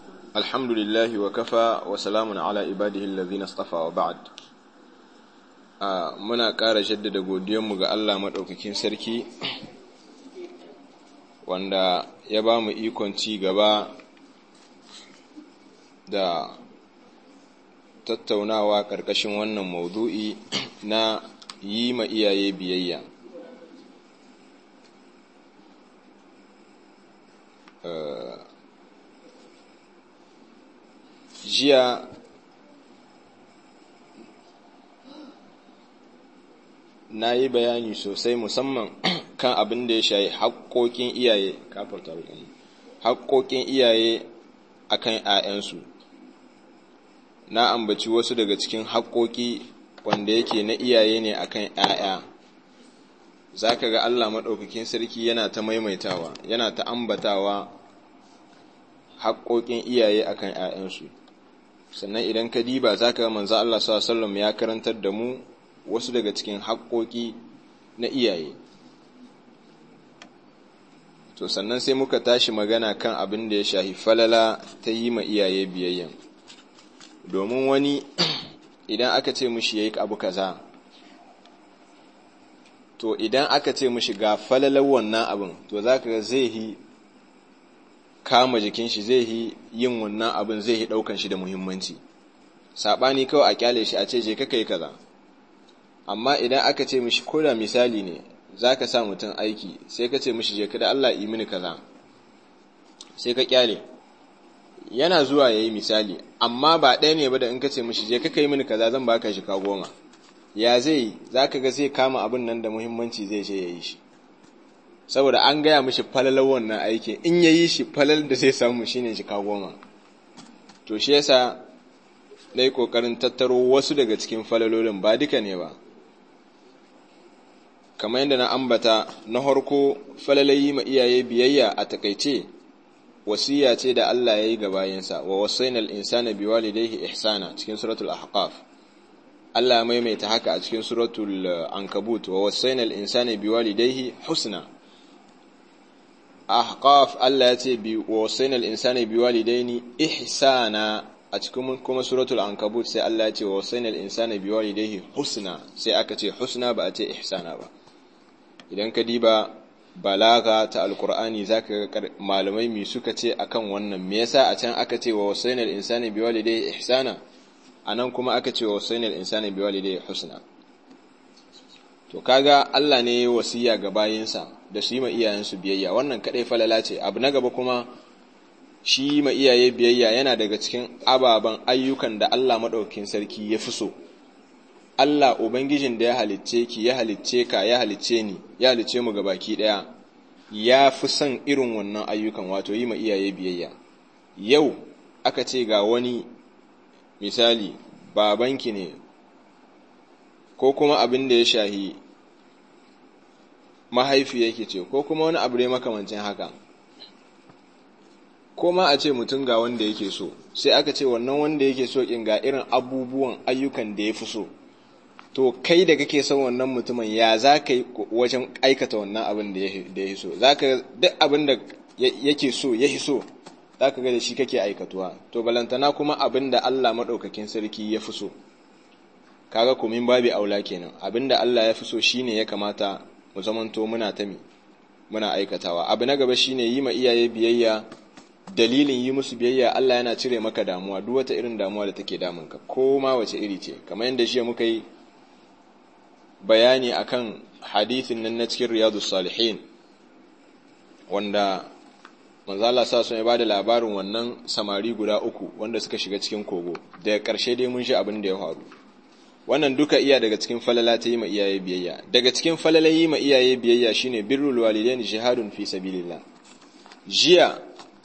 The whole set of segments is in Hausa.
الحمد لله وكفى وسلام على عباده الذين اصطفى وبعد muna ƙara jaddada godiyanmu ga Allah maɗaukakin sarki wanda ya ba mu ikon ci gaba da tattaunawa ƙarƙashin wannan maudu'i na yi ma iyaye biyayya jiya na yi bayani sosai musamman kan abin da ya shayi haƙoƙin iyaye kafarta haƙoƙin iyaye a kan ‘ya'yansu na ambaci wasu daga cikin haƙoƙi wanda yake na iyaye ne a kan ‘ya'ya za ka ga Allah maɗaukakin sarki yana ta maimaitawa yana ta ambatawa haƙoƙin iyaye a kan ‘ya'yansu sannan idan ka diba za ka manza Allah sallam ya karantar da mu wasu daga cikin haƙoƙi na iyaye to sannan sai muka tashi magana kan abin da ya shahi falala ta yi ma iyaye biyayya domin wani idan aka ce mushi ya yi abu kaza to idan aka ce mushi ga falalar wannan abin to za ka zai yi kama jikin shi zai yi yin wannan abin zai yi ɗaukan shi da muhimmanci saɓani kawai a kyale shi a ce je ka yi kaza amma idan aka ce mishi ko da misali ne za ka sa mutum aiki sai ka ce mishi je kada Allah yi mini kaza sai ka kyale yana zuwa ya yi misali amma ba ɗaya ne ba da in ka ce mishi je ka yi mini kaza zan baka shi ka goma ya zai za ka ga zai kama abin nan da muhimmanci zai je ya yi shi saboda an gaya mishi falalar wannan aikin in ya yi shi falal da zai samu shine shi ka goma to shi yasa na yi ƙoƙarin tattaro wasu daga cikin falalolin ba duka ne ba kamar yadda na ambata na harko falalayi ma iyaye biyayya a takaice wasiya ce da Allah ya yi ga bayansa wa wasainal insana biwalidayhi ihsana cikin suratul ahqaf Allah ya maimaita haka a cikin suratul ankabut wa wasainal insana biwalidayhi husna ahqaf Allah ya ce bi wa wasainal insana biwalidaini ihsana a cikin kuma suratul ankabut sai Allah ya ce wa wasainal insana biwalidayhi husna sai aka ce husna ba a ce ihsana ba idan ka diba balaga ta alkur'ani zaka ga malamai mi suka ce akan wannan me yasa a can aka ce wa wasainal insani biwalidayhi ihsana anan kuma aka ce wa wasainal insani biwalidayhi husna to kaga Allah ne ya wasiya ga bayinsa da su yi ma iyayensu biyayya wannan kadai falala ce abu na gaba kuma shi ma iyaye biyayya yana daga cikin ababen ayyukan da Allah madaukakin sarki ya fi so Allah Ubangijin da ya halicce ki ya halicce ka ya halicce ni ya halicce mu ga baki ɗaya ya fi son irin wannan ayyukan wato yi ma iyaye biyayya yau aka ce ga wani misali babanki ne ko kuma abin da ya shahi mahaifi yake ce ko kuma wani abu ne makamancin haka ko ma a ce mutum ga wanda yake so sai aka ce wannan wanda yake so kin ga irin abubuwan ayyukan da ya fi so to kai da kake son wannan mutumin ya za ka yi wajen aikata wannan abin da ya so za ka duk abin da yake so ya so za ka ga da shi kake aikatuwa to balantana kuma abin da Allah maɗaukakin sarki ya fi so kaga kumin babi aula kenan abin da Allah ya fi so shine ya kamata mu zamanto muna ta mi muna aikatawa abu na gaba shine yi ma iyaye biyayya dalilin yi musu biyayya Allah yana cire maka damuwa duk wata irin damuwa da take damunka ko ma wace iri ce kamar yadda shi muka yi bayani akan hadithin nan na cikin riyadu salihin wanda manzala sa sun ya bada labarin wannan samari guda uku wanda suka shiga cikin kogo daga ƙarshe dai mun shi abin da ya faru wannan duka iya daga cikin falala ta yi ma iyaye biyayya daga cikin falala yi ma iyaye biyayya shine birrul walidain jihadun fi sabilillah jiya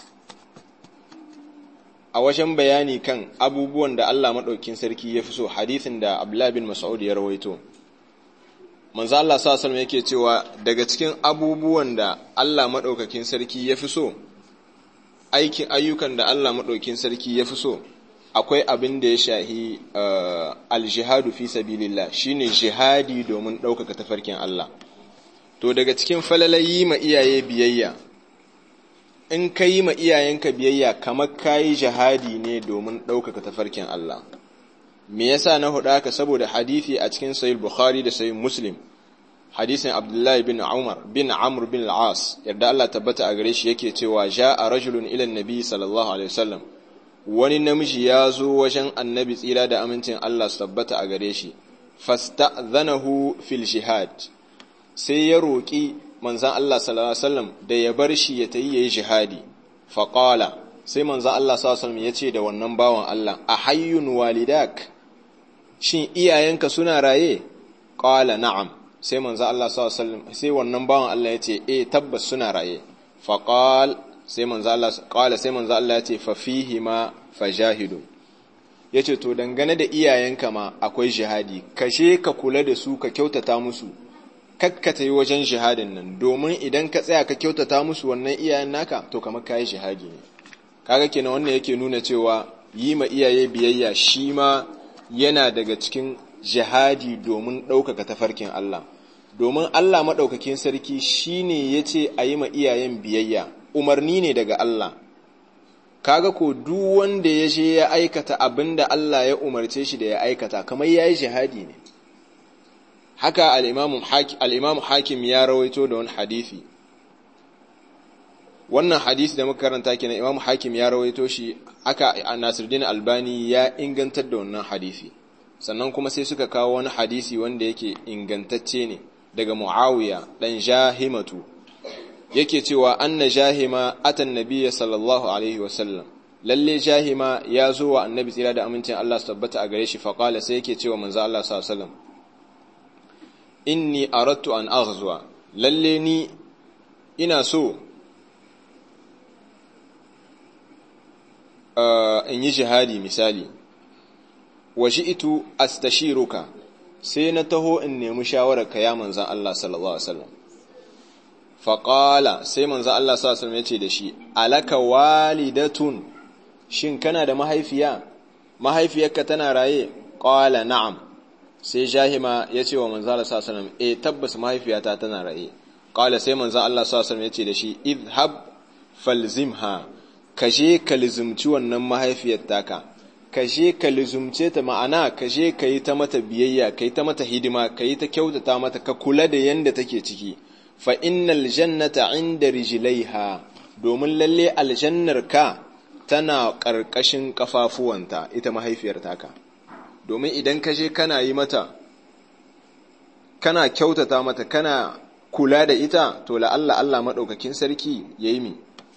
a wajen bayani kan abubuwan da Allah madaukin sarki ya fi so hadithin da Abdullah bin Mas'ud ya rawaito manzo Allah sallallahu alaihi yake cewa daga cikin abubuwan da Allah madaukakin sarki ya fi so aikin ayyukan da Allah madaukakin sarki ya fi so akwai abin da ya shahi aljihadu fi sabilillah shine jihadi domin ɗaukaka tafarkin Allah to daga cikin falalayi ma iyaye biyayya in ka yi ma iyayenka biyayya kamar ka yi jihadi ne domin ɗaukaka tafarkin Allah me yasa na huɗa haka saboda hadithi a cikin sahih bukhari da sahih muslim hadisin abdullahi bin umar bin amr bin al-as yadda Allah tabbata a gare shi yake cewa ja'a rajulun ila nabi sallallahu alaihi wasallam wani namiji ya zo wajen annabi tsira da amincin Allah su tabbata a gare shi fasta'zanahu fil jihad sai ya roƙi manzan Allah sallallahu alaihi wasallam da ya bar shi ya tayi yayi jihadi faqala sai manzan Allah sallallahu alaihi wasallam ya ce da wannan bawan Allah a hayyun walidak shin iyayenka suna raye qala na'am sai manzan Allah sallallahu alaihi wasallam sai wannan bawan Allah ya ce eh tabbas suna raye faqal sai manzan Allah qala sai manzan Allah ya ce fa fihi ma fajahidu yace to dangane da iyayenka ma akwai jihadi kashe ka kula da su ka kyautata musu kakkata yi wajen jihadin nan domin idan ka tsaya ka kyautata musu wannan iyayen naka to kamar kayi jihadi ne kaga kenan wannan yake nuna cewa yi ma iyaye biyayya shi ma yana daga cikin jihadi domin ɗaukaka tafarkin Allah domin Allah maɗaukakin sarki shine ya ce a yi ma iyayen biyayya umarni ne daga Allah kaga ko duk wanda ya je ya aikata abin da Allah ya umarce shi da ya aikata kamar ya yi jihadi ne haka al'imamu hakim ya rawaito da wani hadithi wannan hadisi da muka karanta kenan imamu hakim ya rawaito shi haka nasiruddin albani ya ingantar da wannan hadisi sannan kuma sai suka kawo wani hadisi wanda yake ingantacce ne daga muawiya dan jahimatu yake cewa anna jahima atan nabiyya sallallahu alaihi wasallam lalle jahima ya zo wa annabi tsira da amincin Allah su tabbata a gare shi faqala sai yake cewa manzo Allah sallallahu alaihi wasallam inni aradtu an aghzuwa lalle ni ina so in yi jihadi misali waji'tu astashiruka sai na taho in nemi shawarar ka ya manzan Allah sallallahu alaihi wasallam faqala sai manzan Allah sallallahu alaihi wasallam yace da shi alaka walidatun shin kana da mahaifiya mahaifiyarka tana raye qala na'am sai jahima ya ce wa manzo Allah sallallahu alaihi wasallam eh tabbas mahaifiyata tana raye qala sai manzo Allah sallallahu alaihi wasallam ya ce da shi idhab falzimha kaje ka lizumci wannan mahaifiyar taka kaje ka lizumce ta ma'ana kaje ka yi ta mata biyayya ka yi ta mata hidima ka yi ta kyautata mata ka kula da yanda take ciki fa innal jannata inda rijlaiha domin lalle aljannar ka tana ƙarƙashin ƙafafuwanta ita mahaifiyar taka domin idan ka je kana yi mata kana kyautata mata kana kula da ita to la'alla Allah maɗaukakin sarki ya yi mi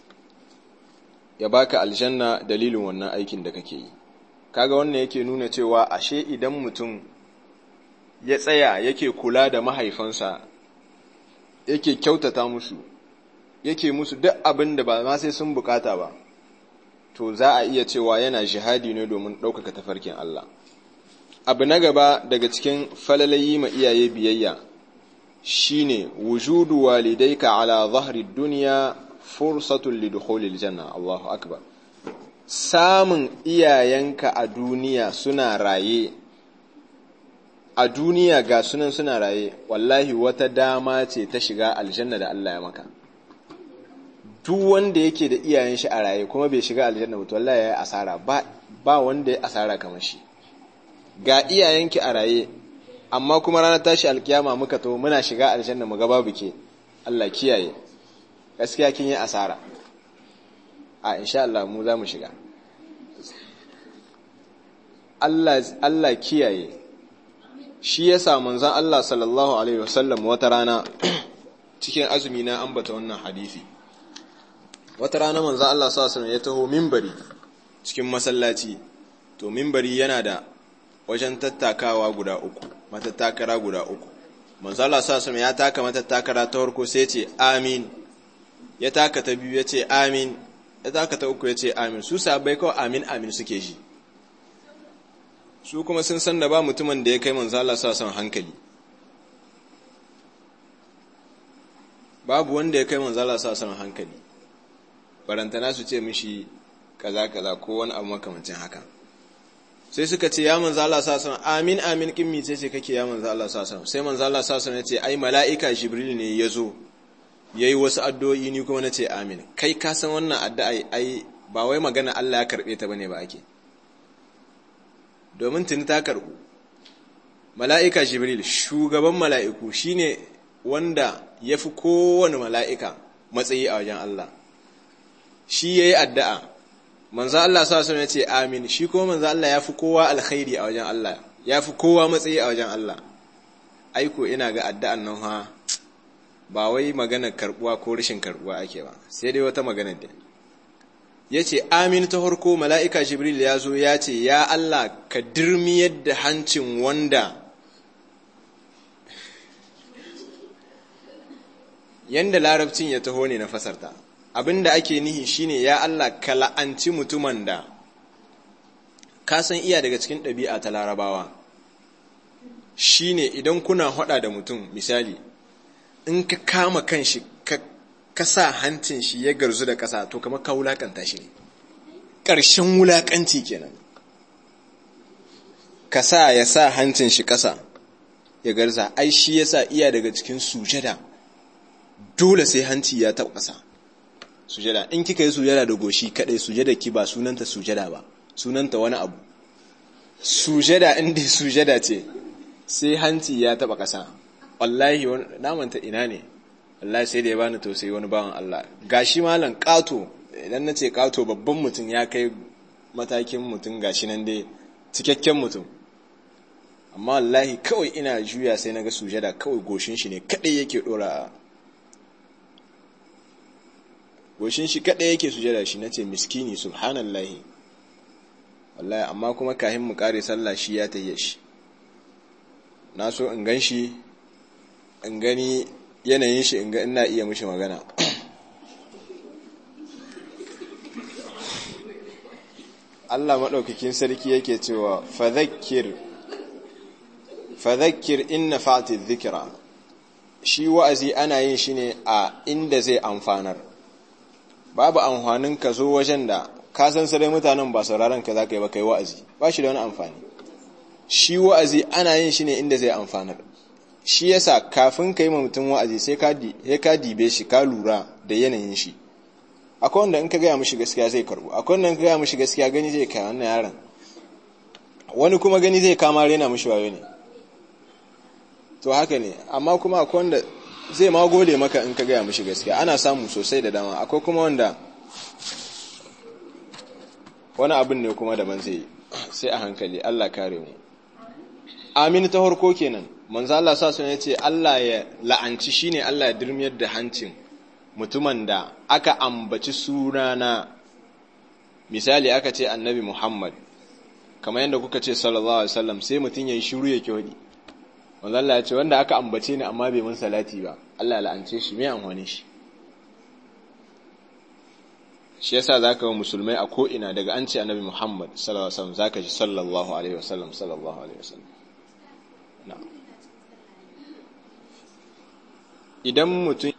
ya baka aljanna dalilin wannan aikin da kake yi kaga wannan yake nuna cewa ashe idan mutum ya tsaya yake kula da mahaifansa yake kyautata musu yake musu duk abin da ba ma sai sun bukata ba to za a iya cewa yana jihadi ne domin ɗaukaka tafarkin Allah abu na gaba daga cikin falalayi ma iyaye biyayya shine wujudu walidayka ala zahri dunya fursatun lidukhulil janna Allahu akbar samun iyayenka a duniya suna raye a duniya ga sunan suna raye wallahi wata dama ce ta shiga aljanna da Allah ya maka duk wanda yake da iyayen shi a raye kuma bai shiga aljanna ba to wallahi yayi asara ba ba wanda ya asara kamar shi ga iyayenki a raye amma kuma ranar tashi alkiyama muka to muna shiga aljanna mu ga babu ke Allah kiyaye gaskiya kin yi asara a insha Allah mu za mu shiga Allah Allah kiyaye shi yasa manzon Allah sallallahu alaihi wasallam wata rana cikin azumi na ambata wannan hadisi wata rana manzon Allah sallallahu alaihi wasallam ya taho minbari cikin masallaci to minbari yana da wajen tattakawa guda uku matattakara guda uku manzo Allah sallallahu alaihi ya taka matattakara ta farko sai ce amin ya taka ta biyu ya ce amin ya taka ta uku ya ce amin su sabai kawai amin amin suke ji su kuma sun san da ba mutumin da ya kai manzo Allah sallallahu alaihi hankali babu wanda ya kai manzo Allah sallallahu alaihi hankali barantana su ce mishi kaza kaza ko wani abu makamancin haka sai suka ce ya manzo Allah sallallahu amin amin kin mice ce kake ya manzo Allah sallallahu sai manzo Allah sallallahu ya ce ai mala'ika jibril ne yazo yayi wasu addu'o'i ni kuma nace amin kai ka san wannan addu'a ai ba wai magana Allah ya karbe ta bane ba ake domin tuni ta karbu mala'ika jibril shugaban mala'iku shine wanda yafi kowane mala'ika matsayi a wajen Allah shi yayi addu'a manzo Allah sa sun yace amin shi kuma manzo Allah yafi kowa alkhairi a wajen Allah yafi kowa matsayi a wajen Allah aiko ina ga addu'an nan ha ba wai maganar karbuwa ko rashin karbuwa ake ba sai dai wata maganar da yace amin ta farko mala'ika jibril ya zo ya ce ya Allah ka dirmi yadda hancin wanda yanda larabcin ya taho ne na fasarta abinda ake nihi shine ya Allah ka la'anci mutumin da ka san iya daga cikin ɗabi'a ta larabawa shine idan kuna hada da mutum misali in ka kama kanshi ka sa hancin shi ya garzu da ƙasa to kamar ka wulakanta shi ne ƙarshen wulakanci kenan ka sa ya sa hancin shi ƙasa ya garza ai shi yasa iya daga cikin sujada dole sai hanci ya taɓa ƙasa sujada in kika yi sujada da goshi kadai sujada ki ba sunanta sujada ba sunanta wani abu sujada inda sujada ce sai hanci ya taba kasa wallahi namanta ina ne wallahi sai da ya bani tausayi wani bawan Allah gashi malam kato idan nace kato babban mutum ya kai matakin mutum gashi nan dai cikakken mutum amma wallahi kawai ina juya sai naga sujada kawai goshin shi ne kadai yake dora goshin shi kaɗai yake sujada shi nace miskini subhanallahi wallahi amma kuma kahin mu kare sallah shi ya tayye shi na so in gan shi in gani yanayin shi in ga ina iya mishi magana Allah maɗaukakin sarki yake cewa fadhakkir fadhakkir inna fa'ati dhikra shi wa'azi ana yin shi ne a inda zai amfanar babu amfanin ka zo wajen da ka san sarai mutanen ba sauraron ka za ka yi ba kai wa'azi ba shi da wani amfani shi wa'azi ana yin shi ne inda zai amfanar shi yasa kafin ka yi ma mutum wa'azi sai ka dibe shi ka lura da yanayin shi akwai wanda in ka gaya mishi gaskiya zai karbu akwai wanda in ka gaya mishi gaskiya gani zai kai wannan yaron wani kuma gani zai kama rena mishi wayo ne to haka ne amma kuma akwai wanda zai ma gode maka in ka gaya mishi gaskiya ana samu sosai da dama akwai kuma wanda wani abin ne kuma daban zai sai a hankali Allah kare mu amin ta harko kenan manzo Allah sa sun yace Allah ya la'anci shine Allah ya dirmiyar da hancin mutumin da aka ambaci sunana misali aka ce annabi Muhammad kamar yadda kuka ce sallallahu alaihi wasallam sai mutun yayi shiru yake wadi manzo Allah ya ce wanda aka ambace ni amma bai mun salati ba Allah ya la'ance shi me amfani shi shi yasa zaka ga musulmai a ko ina daga an ce annabi Muhammad sallallahu alaihi wasallam zaka ji sallallahu alaihi wasallam sallallahu alaihi wasallam na'am idan mutum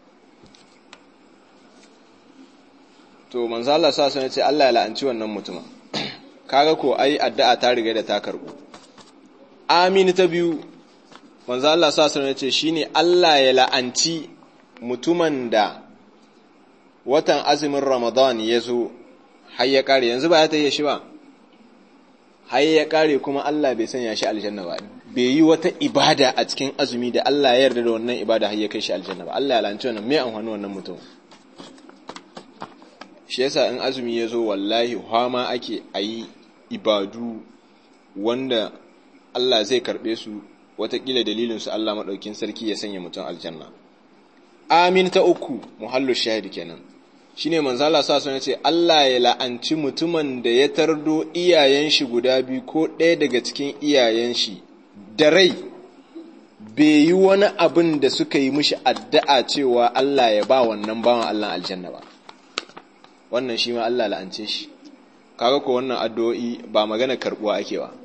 to manzo Allah sa sun ce Allah ya la'anci wannan mutumin kaga ko ai addu'a ta riga da ta karbu amin ta biyu manzo Allah sa sun ce shine Allah ya la'anci mutumin da watan azumin Ramadan ya zo har ya kare yanzu ba ya ta yi shi ba har ya kare kuma Allah bai sanya shi aljanna ba bai yi wata ibada a cikin azumi da Allah ya yarda da wannan ibada har ya kai shi aljanna ba Allah ya la'anci wannan me amfani wannan mutum shi yasa in azumi ya zo wallahi hama ake ayi ibadu wanda Allah zai karbe su watakila dalilin su Allah madaukin sarki ya sanya mutum aljanna amin ta uku muhallu shahidi kenan shine manzo Allah sa sun ce Allah ya la'anci mutumin da ya tardo iyayen shi guda biyu ko ɗaya daga cikin iyayen shi da rai bai yi wani abin da suka yi mishi addu'a cewa Allah ya ba wannan bawan Allah aljanna ba wannan shi ma Allah la'ance shi kaga ko wannan addu'o'i ba magana karbuwa ake ba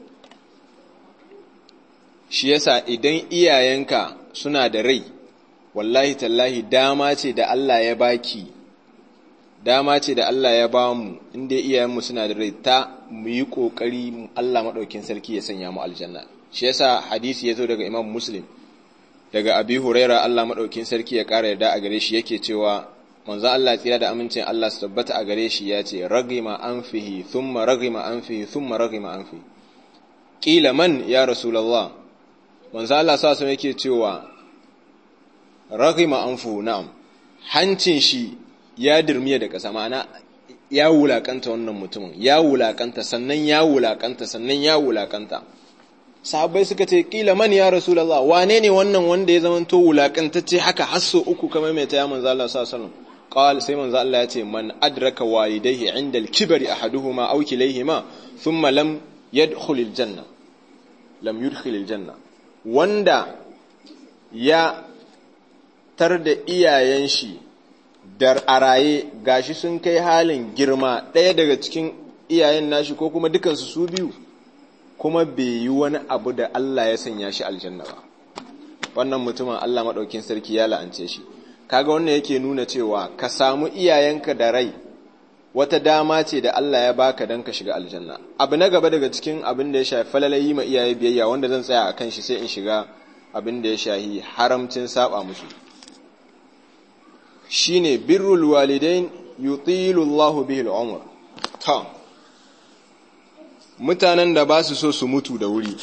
shi yasa idan iyayenka suna da rai wallahi tallahi dama ce da Allah ya baki dama ce da Allah ya ba mu inda iyayenmu suna da rai ta mu yi kokari Allah madaukin sarki ya sanya mu aljanna shi yasa hadisi ya zo daga Imam Muslim daga abi huraira Allah maɗaukin sarki ya ƙara yarda a gare shi yake cewa manzo Allah tsira da amincin Allah su tabbata a gare shi ya ce ragima anfihi thumma ragima anfihi thumma ragima anfihi qila man ya rasulullah manzo Allah sa su yake cewa ragima anfu na'am hancin shi ya dirmiya da ƙasa ma'ana ya wulakanta wannan mutumin ya wulakanta sannan ya wulakanta sannan ya wulakanta sahabbai suka ce kila man ya rasulullah wane ne wannan wanda ya zamanto wulakantacce haka hasso uku kamar mai ta ya manzo Allah sallallahu alaihi wasallam qal sai manzo Allah ya ce man adraka walidayhi inda al-kibri ahaduhuma aw kilayhima thumma lam yadkhul al-janna lam yudkhil al-janna wanda ya tar da iyayen shi da araye gashi sun kai halin girma ɗaya daga cikin iyayen nashi ko kuma dukansu su biyu kuma bai yi wani abu da Allah ya sanya shi aljanna ba wannan mutumin Allah maɗaukin sarki ya la'ance shi kaga wannan yake nuna cewa ka samu iyayenka da rai wata dama ce da Allah ya baka don ka shiga aljanna abu na gaba daga cikin abin da ya shafi falalayi ma iyaye biyayya wanda zan tsaya a kan shi sai in shiga abin da ya shahi haramcin saba musu shine birrul walidain yutilu Allahu bihi al-umr ta mutanen da ba su so su mutu da wuri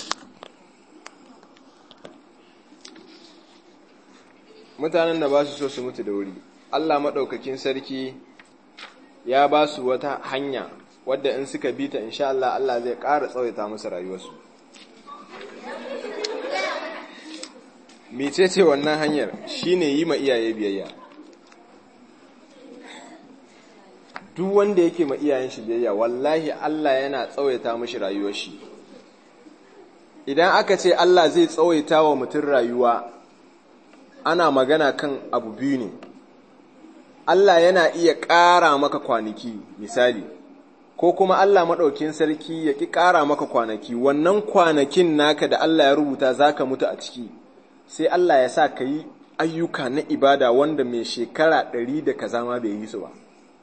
mutanen da ba su so su mutu da wuri Allah maɗaukakin sarki ya ba su wata hanya wadda in suka bi ta insha Allah Allah zai ƙara tsawaita musu rayuwarsu mecece wannan hanyar shine yi ma iyaye biyayya duk wanda yake ma iyayen shi biyayya wallahi Allah yana tsawaita mishi rayuwar shi idan aka ce Allah zai tsawaita wa mutum rayuwa ana magana kan abu biyu ne Allah yana iya ƙara maka kwanaki misali ko kuma Allah maɗaukin sarki ya ƙi ƙara maka kwanaki wannan kwanakin naka da Allah ya rubuta za ka mutu a ciki sai Allah ya sa ka yi ayyuka na ibada wanda mai shekara ɗari da kaza ma bai yi su ba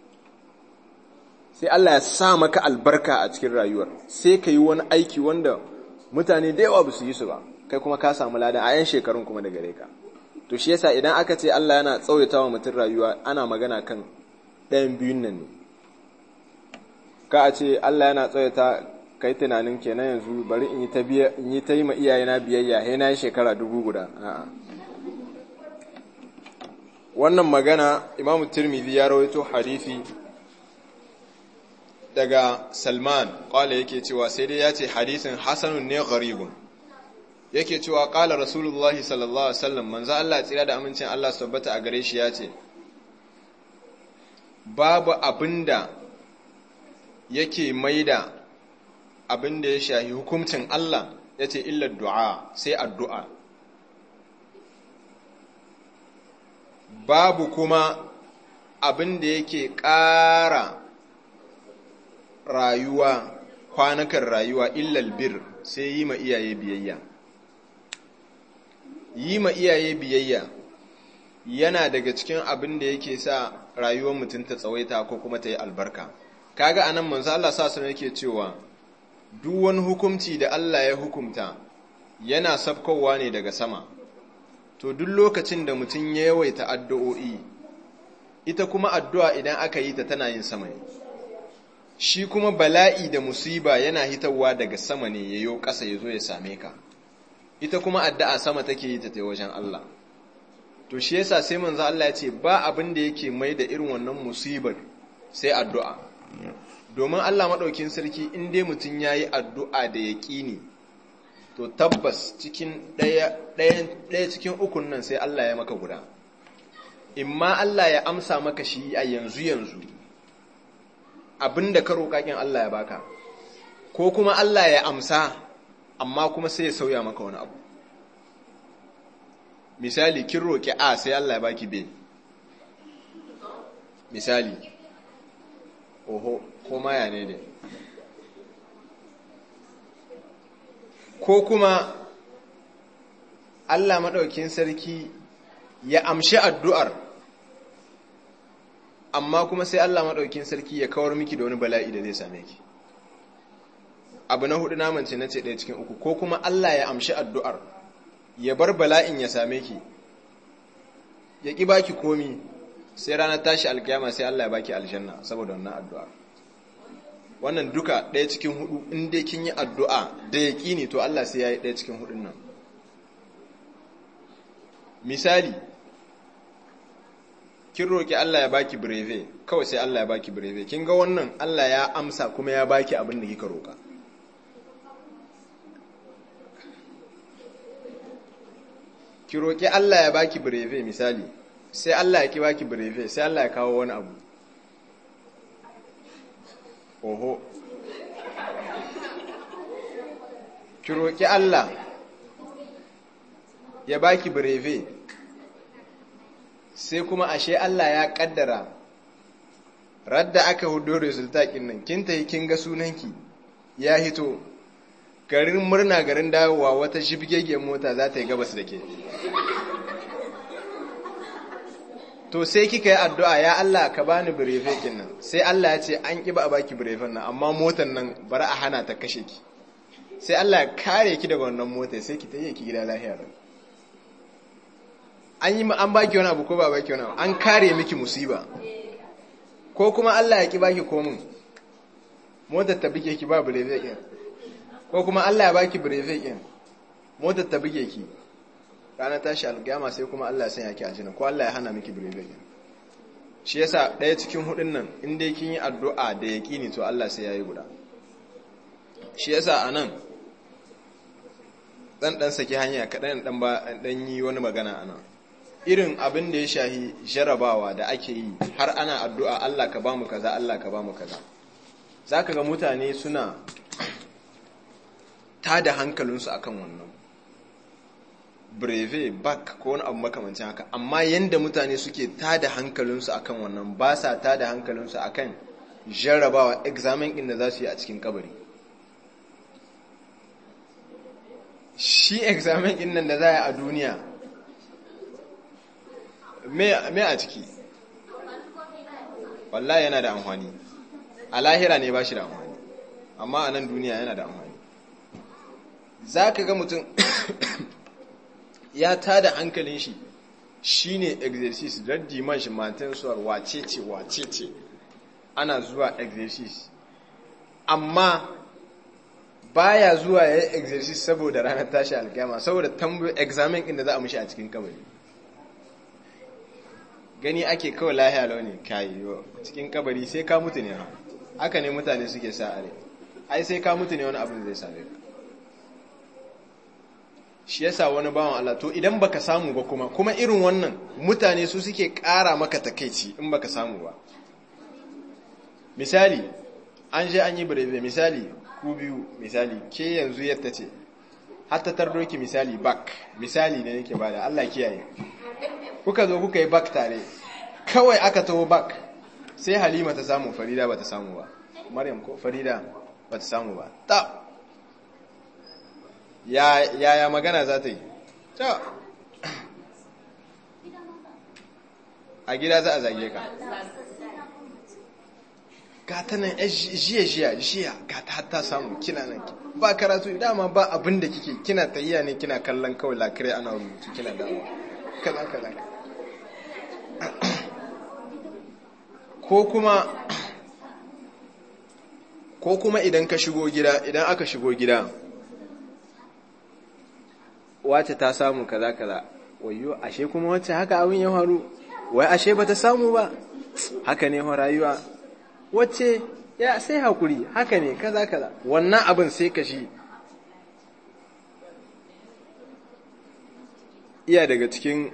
sai Allah ya sa maka albarka a cikin rayuwar sai ka yi wani aiki wanda mutane da yawa ba su yi su ba kai kuma ka samu ladan a yan shekarun kuma da gare ka to shi yasa idan aka ce Allah yana tsawaita wa mutum rayuwa ana magana kan ɗayan biyun nan ne ka a ce Allah yana tsawaita kai tunanin kenan yanzu bari in yi ta biya in yi ta yi ma iyayena biyayya he na yi shekara dubu guda a'a wannan magana Imam Tirmidhi ya rawaito hadisi daga Salman kwale yake cewa sai dai ya ce hadisin hasanun ne gharibun yake cewa kala rasulullahi sallallahu alaihi wasallam manzo Allah tsira da amincin Allah su tabbata a gare shi ya ce babu abinda yake maida abinda ya shahi hukuncin Allah yace illa du'a sai addu'a babu kuma abinda yake ƙara rayuwa kwanakan rayuwa illal bir sai yi ma iyaye biyayya yi ma iyaye biyayya yana daga cikin abin da yake sa rayuwar mutum ta tsawaita ko kuma ta yi albarka kaga anan manzo Allah sa su yake cewa duk wani hukunci da Allah ya hukumta yana sabkowa ne daga sama to duk lokacin da mutum ya yawaita addu'o'i ita kuma addu'a idan aka yi ta tana yin sama ne shi kuma bala'i da musiba yana hitawa daga sama ne yayo ƙasa ya zo ya same ka ita kuma addu'a sama take yi ta ta wajen Allah to shi yasa sai manzo Allah ya ce ba abin da yake mai da irin wannan musibar sai addu'a domin Allah madaukin sarki in dai mutun yayi addu'a da yaqini to tabbas cikin daya daya daya cikin ukun nan sai Allah ya maka guda imma Allah ya amsa maka shi a yanzu yanzu abinda ka roƙa kin Allah ya baka ko kuma Allah ya amsa amma kuma sai ya sauya maka wani abu misali kin roƙi a sai Allah ya baki b misali oho ko maya ne ne ko kuma Allah maɗaukin sarki ya amshi addu'ar amma kuma sai Allah maɗaukin sarki ya kawar miki da wani bala'i da zai same ki abu na hudu namance na ce ɗaya cikin uku ko kuma Allah ya amshi addu'ar ya bar bala'in ya same ki ya ƙi baki komi sai ranar tashi alkiyama sai Allah ya baki aljanna saboda wannan addu'a wannan duka ɗaya cikin hudu in dai kin yi addu'a da ya ne to Allah sai ya yi ɗaya cikin hudun nan misali kin roƙi Allah ya baki breve kawai sai Allah ya baki breve kin ga wannan Allah ya amsa kuma ya baki abin da kika roƙa ki roƙi Allah ya baki breve misali sai Allah ya ki baki breve sai Allah ya kawo wani abu oho ki roƙi Allah ya baki breve sai kuma ashe Allah ya kaddara radda aka hudo resultat din nan kin tayi kin ga sunanki ya hito garin murna garin dawowa wata shibgegen mota za ta yi gabas da ke to sai kika yi addu'a ya Allah ka bani birefe kin nan sai Allah ya ce an ƙi ba a baki birefen nan amma motan nan bari a hana ta kashe ki sai Allah ya kare ki daga wannan mota sai ki tayi ki gida lafiya an yi an baki wani abu ko ba baki wani abu an kare miki musiba ko kuma Allah ya ki baki komin motar ta bige ki ba birefe kin ko kuma Allah ya baki brevet din motar ta buge ki ranar tashi alƙiyama sai kuma Allah ya sanya ki aljanna ko Allah ya hana miki brevet din shi yasa ɗaya cikin hudun nan in dai kin yi addu'a da yaqini to Allah sai yayi guda shi yasa anan dan dan saki hanya kadan dan ba dan yi wani magana anan irin abin da ya shahi jarabawa da ake yi har ana addu'a Allah ka bamu kaza Allah ka bamu kaza zaka ga mutane suna tada hankalinsu akan wannan breve back ko wani abu makamancin haka amma yanda mutane suke tada hankalinsu akan wannan ba sa tada hankalinsu akan jarrabawa examen din da za su yi a cikin kabari shi examen din nan da za a yi a duniya me a ciki wallahi yana da amfani a lahira ne ba shi da amfani amma a nan duniya yana da amfani za ka ga mutum ya tada hankalin shi shi ne exercise don diman shi matan suwar wace ce wace ce ana zuwa exercise amma baya zuwa ya yi exercise saboda ranar tashi alkiyama saboda tambayo examen inda za a mushi a cikin kabari gani ake kawai lahiya launi kayi cikin kabari sai ka mutu ne ha haka ne mutane suke sa are ai sai ka mutu ne wani abin zai same ka shi yasa wani bawan Allah to idan baka samu ba kuma kuma irin wannan mutane su suke ƙara maka takeici in baka samu ba misali an je an yi birebe misali ku biyu misali ke yanzu yadda ce hatta tardoki misali bak misali ne yake bada Allah kiyaye kuka zo kuka yi bak tare kawai aka taho bak sai halima ta samu farida ba ta samu ba maryam ko farida ba ta samu ba ta yaya magana za ta yi ta a gida za a zage ka ga ta nan jiya jiya jiya ga ta hatta samu kina nan ba karatu dama ba abin da kike kina tayya ne kina kallon kawai lakirai ana rubutu kina dawo kaza kaza ko kuma ko kuma idan ka shigo gida idan aka shigo gida wace ta samu kaza kaza wayo ashe kuma wacce haka abin ya faru wai ashe bata samu ba haka ne rayuwa wacce ya sai hakuri haka ne kaza kaza wannan abin sai ka shi iya daga cikin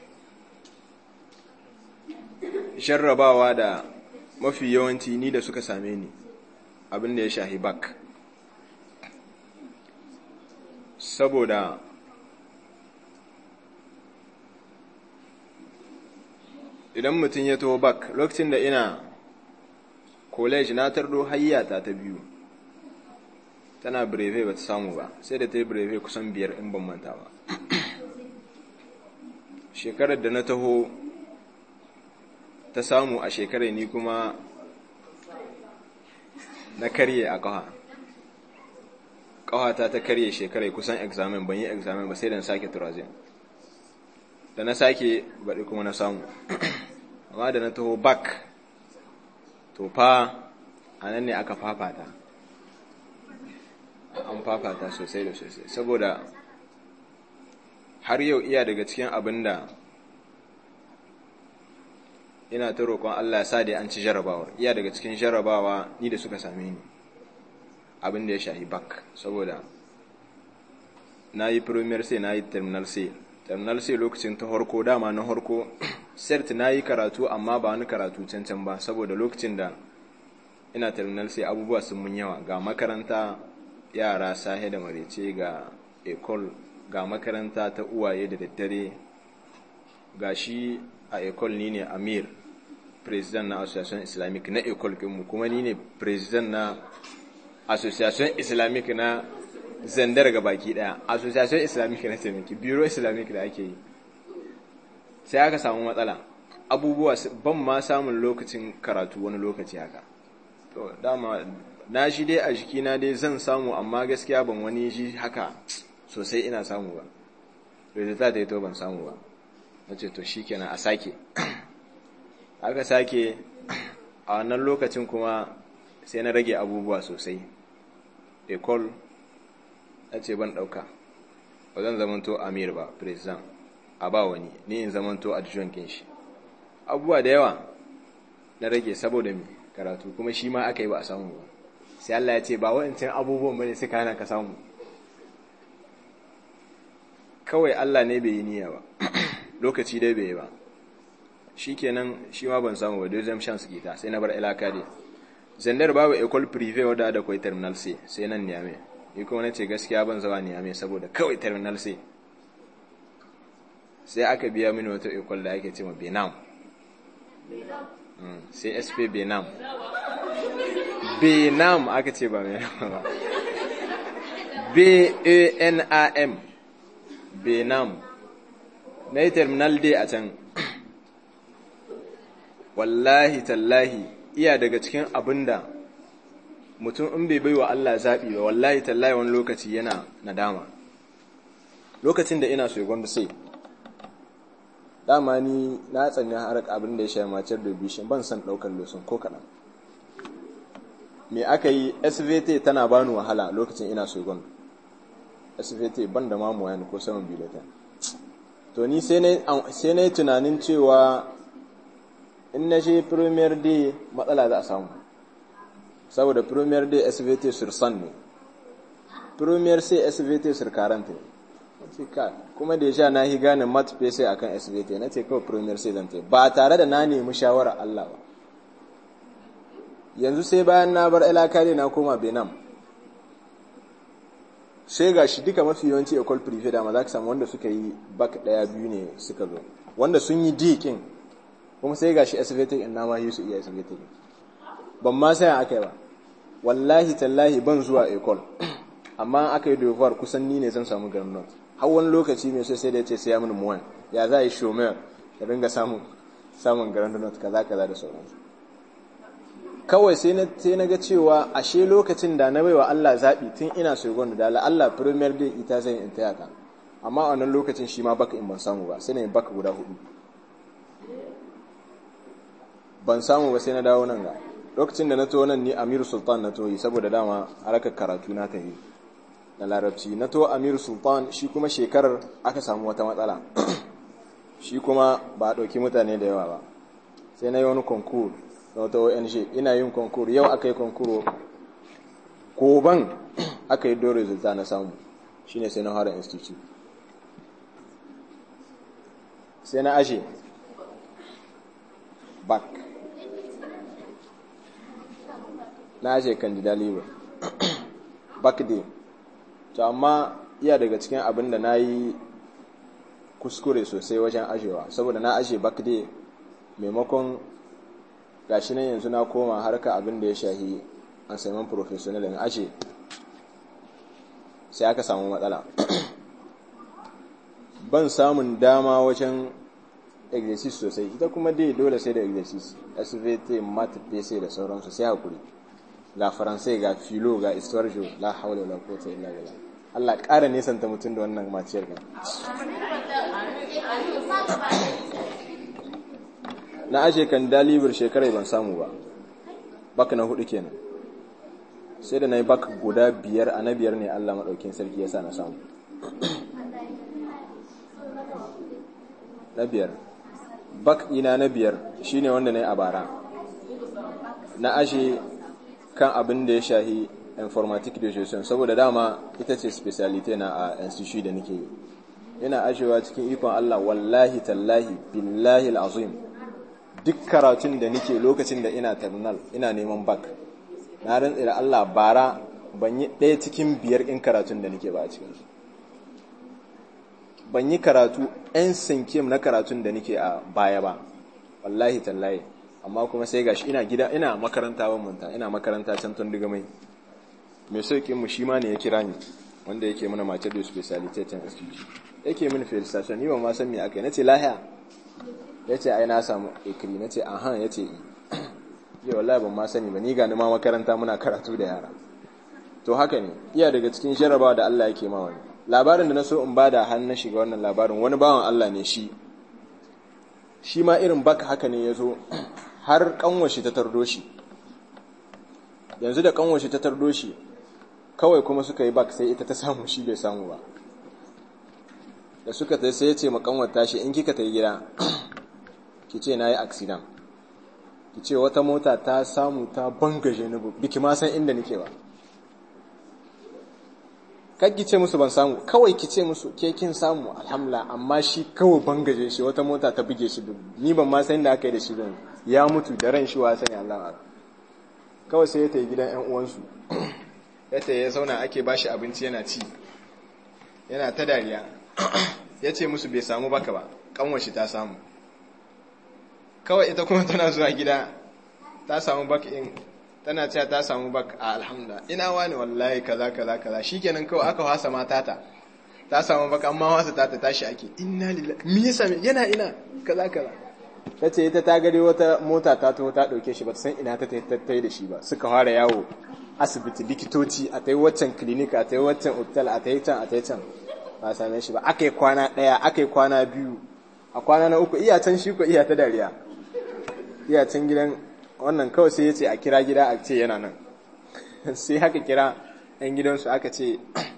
sharrabawa da mafi yawanci ni da suka same ni abin da ya shahi bak saboda idan mutum ya taho bak lokacin da ina college na tardo hayyata ta biyu tana breve ba ta samu ba sai da ta yi breve kusan biyar in ban manta ba shekarar da na taho ta samu a shekarar ni kuma na karye a ƙafa ƙawata ta karye shekarai kusan examen ban yi examen ba sai da na sake turazin da na sake baɗi kuma na samu amma da na taho back to fa a nan ne aka fafata an fafata sosai da sosai saboda har yau iya daga cikin abin da ina ta roƙon Allah sa da an ci jarrabawar iya daga cikin jarrabawa ni da suka same ni abin da ya shahi bak saboda na yi premier sai na yi terminal sai terminal sai lokacin ta harko dama na harko cert na yi karatu amma ba wani karatu cancan ba saboda lokacin da ina terminal sai abubuwa sun mun yawa ga makaranta yara sahe da marece ga ecole ga makaranta ta uwaye da daddare ga shi a ecole ni ne amir president na association islamic na ecole kinmu kuma ni ne president na association islamic na zandar ga baki daya association islamic na taimaki biro islamic da ake yi sai aka samu matsala abubuwa ban ma samun lokacin karatu wani lokaci haka to dama na shi dai a jikina dai zan samu amma gaskiya ban wani shi haka sosai ina samu ba resultat ya to ban samu ba na ce to shikenan a sake aka sake a wannan lokacin kuma sai na rage abubuwa sosai ecole na ce ban ɗauka ba zan zamanto amir ba president a ba wani ni in zamanto adjutant kin shi abubuwa da yawa na rage saboda mi karatu kuma shi ma aka yi ba a samu ba sai Allah ya ce ba wa'ancan abubuwan bane suka hana ka samu kawai Allah ne bai yi niyya ba lokaci dai bai yi ba shikenan shi ma ban samu ba dai chance kita sai na bar ilaka dai zandar babu école privée wadda da kwai terminal C sai nan Niamey ni kuma nace gaskiya ban zawa Niamey saboda kawai terminal C sai aka biya mini wata école da ake cewa Benam sai SP Benam Benam aka ce ba mai ba B A N A M Benam na yi terminal D a can wallahi tallahi iya daga cikin abinda mutum in bai baiwa Allah zaɓi ba wallahi tallahi wani lokaci yana nadama lokacin da ina so gwamnati sai dama ni na tsanya har abin da ya sha macar da bishin ban san ɗaukar losun ko kaɗan me aka yi svt tana bani wahala lokacin ina so gwamnati svt ban da mamuwa ko saman biletan to ni sai na yi tunanin cewa in na je premier day matsala za a samu saboda premier day svt sur san ne premier sai svt sur current ne kuma da ya sha na yi gane mat sai akan svt na ce kawai premier sai zan ba tare da na nemi shawara Allah ba yanzu sai bayan na bar ilakari na koma benam sai ga shi duka mafi yawanci ecole privé da ma za ka samu wanda suka yi bak daya biyu ne suka zo wanda sun yi dikin kuma sai ga shi SVT in na ma yi su iya SVT ban ma sai aka yi ba wallahi tallahi ban zuwa ecole amma aka yi devoir kusan ni ne zan samu garin not har wani lokaci mai so sai da ya ce sai ya mini muwan ya za a yi shomer ya ringa samun samun garin not kaza kaza da sauransu kawai sai na sai na ga cewa ashe lokacin da na baiwa Allah zabi tun ina so gwanda da Allah premier day ita zan in taya ka amma a wannan lokacin shi ma baka in ban samu ba sai na baka guda hudu ban samu ba sai na dawo nan ga lokacin da na to nan ni Amir Sultan na toyi saboda dama harakar karatu na ta yi na larabci na to Amir Sultan shi kuma shekarar aka samu wata matsala shi kuma ba a ɗauki mutane da yawa ba sai na yi wani konkur na wata ONG ina yin konkur yau aka yi konkuro goban aka yi don resulta na samu shine sai na hara institute sai na ashe back na ashe candida libre back day to amma iya daga cikin abin da na yi kuskure sosai wajen ashewa saboda na ashe back day maimakon gashi nan yanzu na koma harka abin da ya shahi an saiman professional in ashe sai aka samu matsala ban samun dama wajen exercise sosai ita kuma dai dole sai da exercise svt mat pc da sauransu sai hakuri ga faransai ga filo ga istorjo la haula wala quwwata illa billah Allah ƙara nesanta mutum da wannan maciyar ga na aje kan dalibir shekarai ban samu ba baka na hudu kenan sai da na yi baka guda biyar a na biyar ne Allah maɗaukin sarki ya sa na samu na biyar bak ina na biyar shine wanda na yi a bara na ashe kan abin da ya shahi informatic education saboda dama ita ce speciality na a institute da nake yi ina ashewa cikin ikon Allah wallahi tallahi billahi al'azim duk karatun da nake lokacin da ina terminal ina neman bak na rantsi da Allah bara ban yi ɗaya cikin biyar in karatun da nake ba a cikin su ban yi karatu 'yan sinkim na karatun da nake a baya ba wallahi tallahi amma kuma sai gashi ina gida ina makaranta ban manta ina makaranta can tun diga mai mai sauƙin mu shi ma ne ya kira ni wanda yake mana mace da speciality can institute yake mini felicitation ni ba ma san me aka yi nace lahiya yace ai na samu ikri nace aha yace i ya wallahi ban ma sani ba ni ga ni ma makaranta muna karatu da yara to haka ne iya daga cikin jarabawa da Allah yake ma wani labarin da na so in bada har na shiga wannan labarin wani bawan Allah ne shi shi ma irin baka haka ne ya zo har kanwashi ta tardo shi yanzu da kanwashi ta tardo shi kawai kuma suka yi bak sai ita ta samu shi bai samu ba da suka ta sai ya ce makanwar tashi in kika ta yi gida ki ce na yi accident ki ce wata mota ta samu ta bangaje ni biki ma san inda nake ba kan ki ce musu ban samu kawai ki ce musu ke kin samu alhamdulillah amma shi kawai bangaje shi wata mota ta buge shi ni ban ma san inda aka yi da shi ban ya mutu da ran shi wa sani Allah kawai sai ya tayi gidan ƴan uwansu ya tayi ya zauna ake bashi abinci yana ci yana ta dariya ya ce musu bai samu baka ba kanwashi ta samu kawai ita kuma tana zuwa gida ta samu bak in tana cewa ta samu bak a alhamda ina wani wallahi kaza kaza kaza shikenan kawai aka wasa mata ta ta samu bak amma wasa ta ta tashi ake inna lillahi me yasa yana ina kaza kaza tace ita ta gare wata mota ta to ta dauke shi ba san ina ta tai da shi ba suka fara yawo asibiti likitoci a tai waccan clinic a tai waccan hotel a tai can a tai can ba same shi ba akai kwana daya akai kwana biyu a kwana na uku iya can shi ko iya ta dariya iya can gidan wannan kawai sai ya ce a kira gida a ce yana nan sai haka kira 'yan gidansu aka ce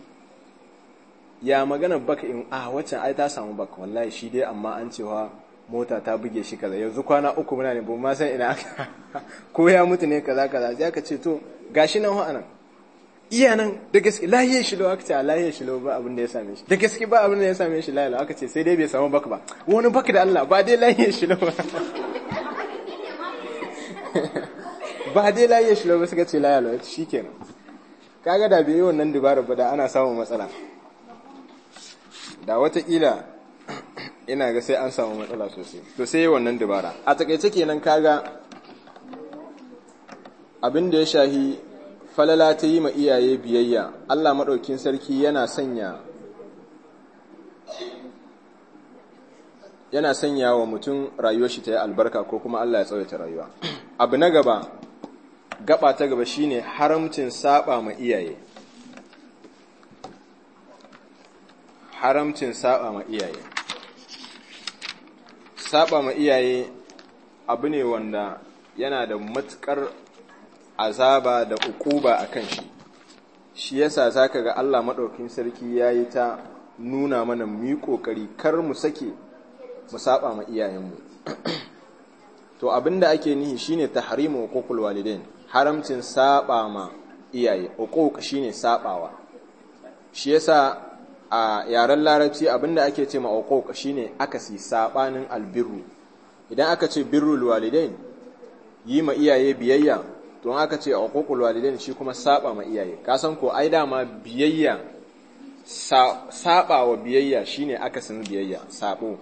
ya magana baka in a waccan ai ta samu baka wallahi shi dai amma an cewa mota ta buge shi kaza yanzu kwana uku muna ne ba ma san ina aka ko ya mutu ne kaza kaza sai aka ce to gashi nan wa'anan iya nan da gaske lahiye shi lo aka ce lahiye shi lo ba abin da ya same shi da gaske ba abin da ya same shi lahiye aka ce sai dai bai samu baka ba wani baka da Allah ba dai lahiye shi lo ba ba dai layi shi ba suka ce layi alwa shi kenan kaga da bai yi wannan dubara ba da ana samun matsala da watakila ina ga sai an samu matsala sosai to sai yi wannan dubara a takaice kenan kaga abin da ya shahi falala ta yi ma iyaye biyayya Allah maɗaukin sarki yana sanya yana sanya wa mutum rayuwar shi ta yi albarka ko kuma Allah ya tsawaita rayuwa abu na gaba gaba ta gaba shine haramcin saba ma iyaye haramcin saba ma iyaye saba ma iyaye abu ne wanda yana da matukar azaba da ukuba a kan shi shi yasa zaka ga Allah maɗaukin sarki yayi ta nuna mana mu yi ƙoƙari kar mu sake mu saba ma iyayenmu to abinda ake nihi shine tahrimu uququl walidain haramcin saba ma iyaye uquq shine sabawa shi yasa a yaren larabci abinda ake ce ma uquq shine akasi sabanin albirru idan aka ce birrul walidain yi ma iyaye biyayya to aka ce uququl walidain shi kuma saba ma iyaye ka san ko ai dama biyayya saba wa biyayya shine akasin biyayya sabo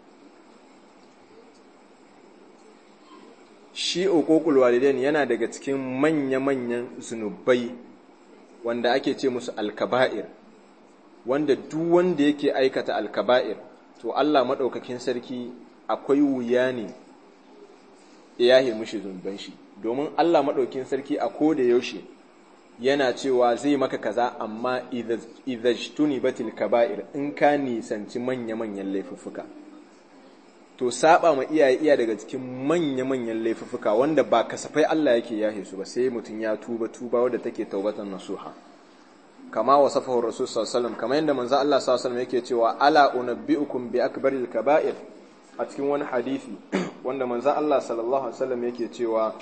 shi uququl walidain yana daga cikin manya-manyan zunubai wanda ake ce musu alkaba'ir wanda duk wanda yake aikata alkaba'ir to Allah madaukakin sarki akwai wuya ne ya yi mushi zunuban shi domin Allah maɗaukin sarki a ko da yaushe yana cewa zai maka kaza amma idhajtuni batil kaba'ir in ka nisanci manya-manyan laifuffuka to saba ma iyaye iya daga cikin manya-manyan laifuffuka wanda ba kasafai Allah yake yahe su ba sai mutum ya tuba tuba wadda take taubatan nasuha kama wasafahu rasul sallallahu alaihi wasallam kamar yadda manzo Allah sallallahu alaihi wasallam yake cewa ala unabbiukum bi akbaril kaba'ir a cikin wani hadisi wanda manzo Allah sallallahu alaihi wasallam yake cewa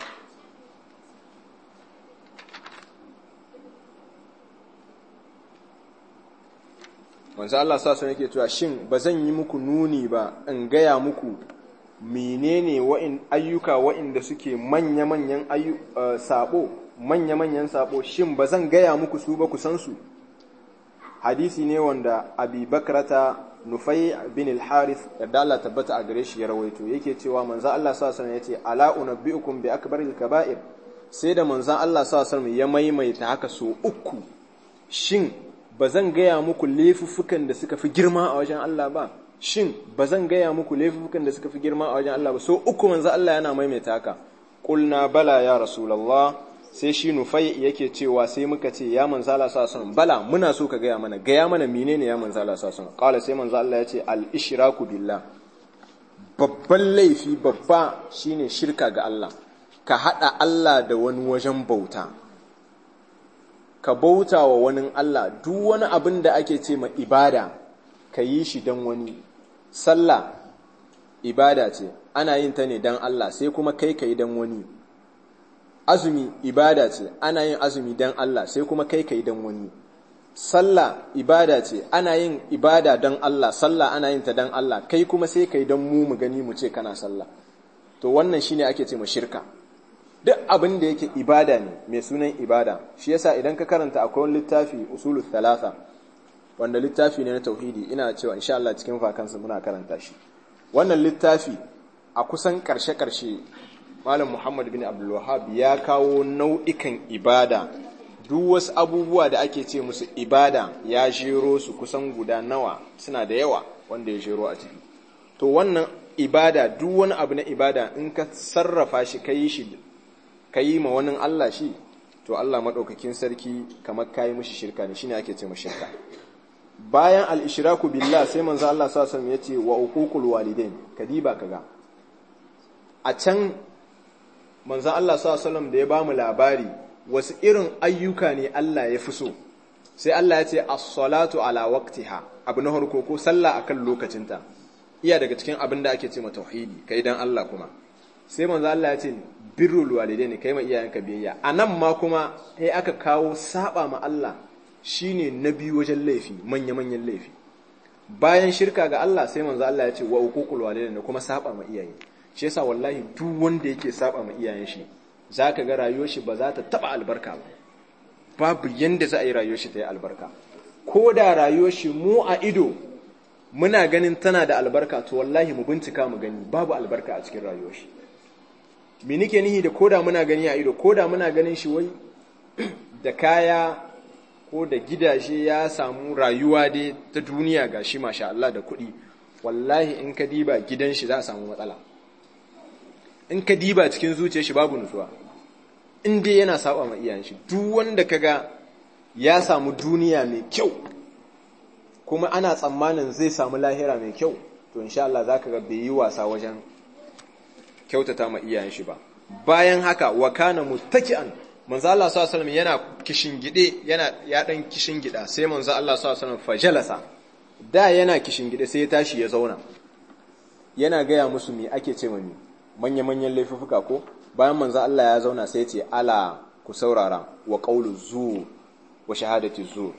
manzo Allah sallallahu alaihi yake cewa shin bazan yi muku nuni ba in gaya muku menene wa'in ayyuka wa'inda suke manya-manyan sabo manya-manyan sabo shin bazan gaya muku su ba ku san su hadisi ne wanda abi bakrata nufai bin al-harith yadda Allah tabbata a gare shi ya rawaito yake cewa manzo Allah sallallahu alaihi yace ala unabbiukum bi akbaril kaba'ir sai da manzo Allah sallallahu alaihi ya maimaita haka so uku shin bazan gaya muku laifuffukan da suka fi girma a wajen Allah ba shin bazan gaya muku laifuffukan da suka fi girma a wajen Allah ba so uku manzo Allah yana maimaita haka qulna bala ya rasulullah sai shi nufai yake cewa sai muka ce ya manzo Allah sallallahu bala muna so ka gaya mana gaya mana menene ya manzo Allah sallallahu alaihi wasallam sai manzo Allah ya ce al ishraku billah babban laifi babba shine shirka ga Allah ka hada Allah da wani wajen bauta ka bauta wa wani Allah duk wani abin da ake ce ma ibada ka yi shi don wani sallah ibada ce ana yin ta ne don Allah sai kuma kai ka yi don wani azumi ibada ce ana yin azumi don Allah sai kuma kai ka yi don wani sallah ibada ce ana yin ibada don Allah sallah ana yin ta don Allah kai kuma sai ka yi don mu mu gani mu ce kana sallah to wannan shine ake ce ma shirka duk abin da yake ibada ne mai sunan ibada shi yasa idan ka karanta akwai wani littafi usulul thalatha wanda littafi ne na tauhidi ina cewa insha Allah cikin vakansa muna karanta shi wannan littafi a kusan karshe karshe malam Muhammad bin Abdul Wahhab ya kawo nau'ikan ibada duk wasu abubuwa da ake ce musu ibada ya jero su kusan guda nawa suna da yawa wanda ya jero a ciki to wannan ibada duk wani abu na ibada in ka sarrafa shi ka yi shi ka yi ma wani Allah shi to Allah maɗaukakin sarki kamar ka yi mushi shirka ne shine ake ce ma shirka bayan al-ishraku billah sai manzo Allah sallallahu alaihi ya ce wa uququl walidain kadiba kaga a can manzo Allah sallallahu alaihi da ya ba mu labari wasu irin ayyuka ne Allah ya fi so sai Allah ya ce as-salatu ala waqtiha abu na farko ko sallah akan lokacinta iya daga cikin abin da ake ce ma tauhidi kai dan Allah kuma sai manzo Allah ya ce birrul walidaini kai ma iyayenka biyayya anan ma kuma sai aka kawo saba ma Allah shine na biyu wajen laifi manya manyan laifi bayan shirka ga Allah sai manzo Allah ya ce wa uququl walidaini kuma saba ma iyaye shi yasa wallahi duk wanda yake saba ma iyayen shi zaka ga rayuwar shi ba za ta taba albarka ba babu yanda za a yi rayuwar shi ta yi albarka ko da rayuwar shi mu a ido muna ganin tana da albarka to wallahi mu bincika mu gani babu albarka a cikin rayuwar shi me nake nihi da koda muna gani a ido koda muna ganin shi wai da kaya ko da gidaje ya samu rayuwa dai ta duniya gashi masha Allah da kuɗi wallahi in ka diba gidan shi za a samu matsala in ka diba cikin zuciyar shi babu nutsuwa in dai yana saba ma iyayen shi duk wanda kaga ya samu duniya mai kyau kuma ana tsammanin zai samu lahira mai kyau to insha Allah zaka ga bai yi wasa wajen kyautata ma iyayen shi ba bayan haka wa kana muttaki'an manzo Allah sallallahu alaihi yana kishingide yana ya dan kishingida sai manzo Allah sallallahu alaihi wasallam fajalasa da yana kishingide sai ya tashi ya zauna yana gaya musu me ake ce mani manya manyan laifuka ko bayan manzo Allah ya zauna sai ya ce ala ku saurara wa qawlu zur wa shahadati zur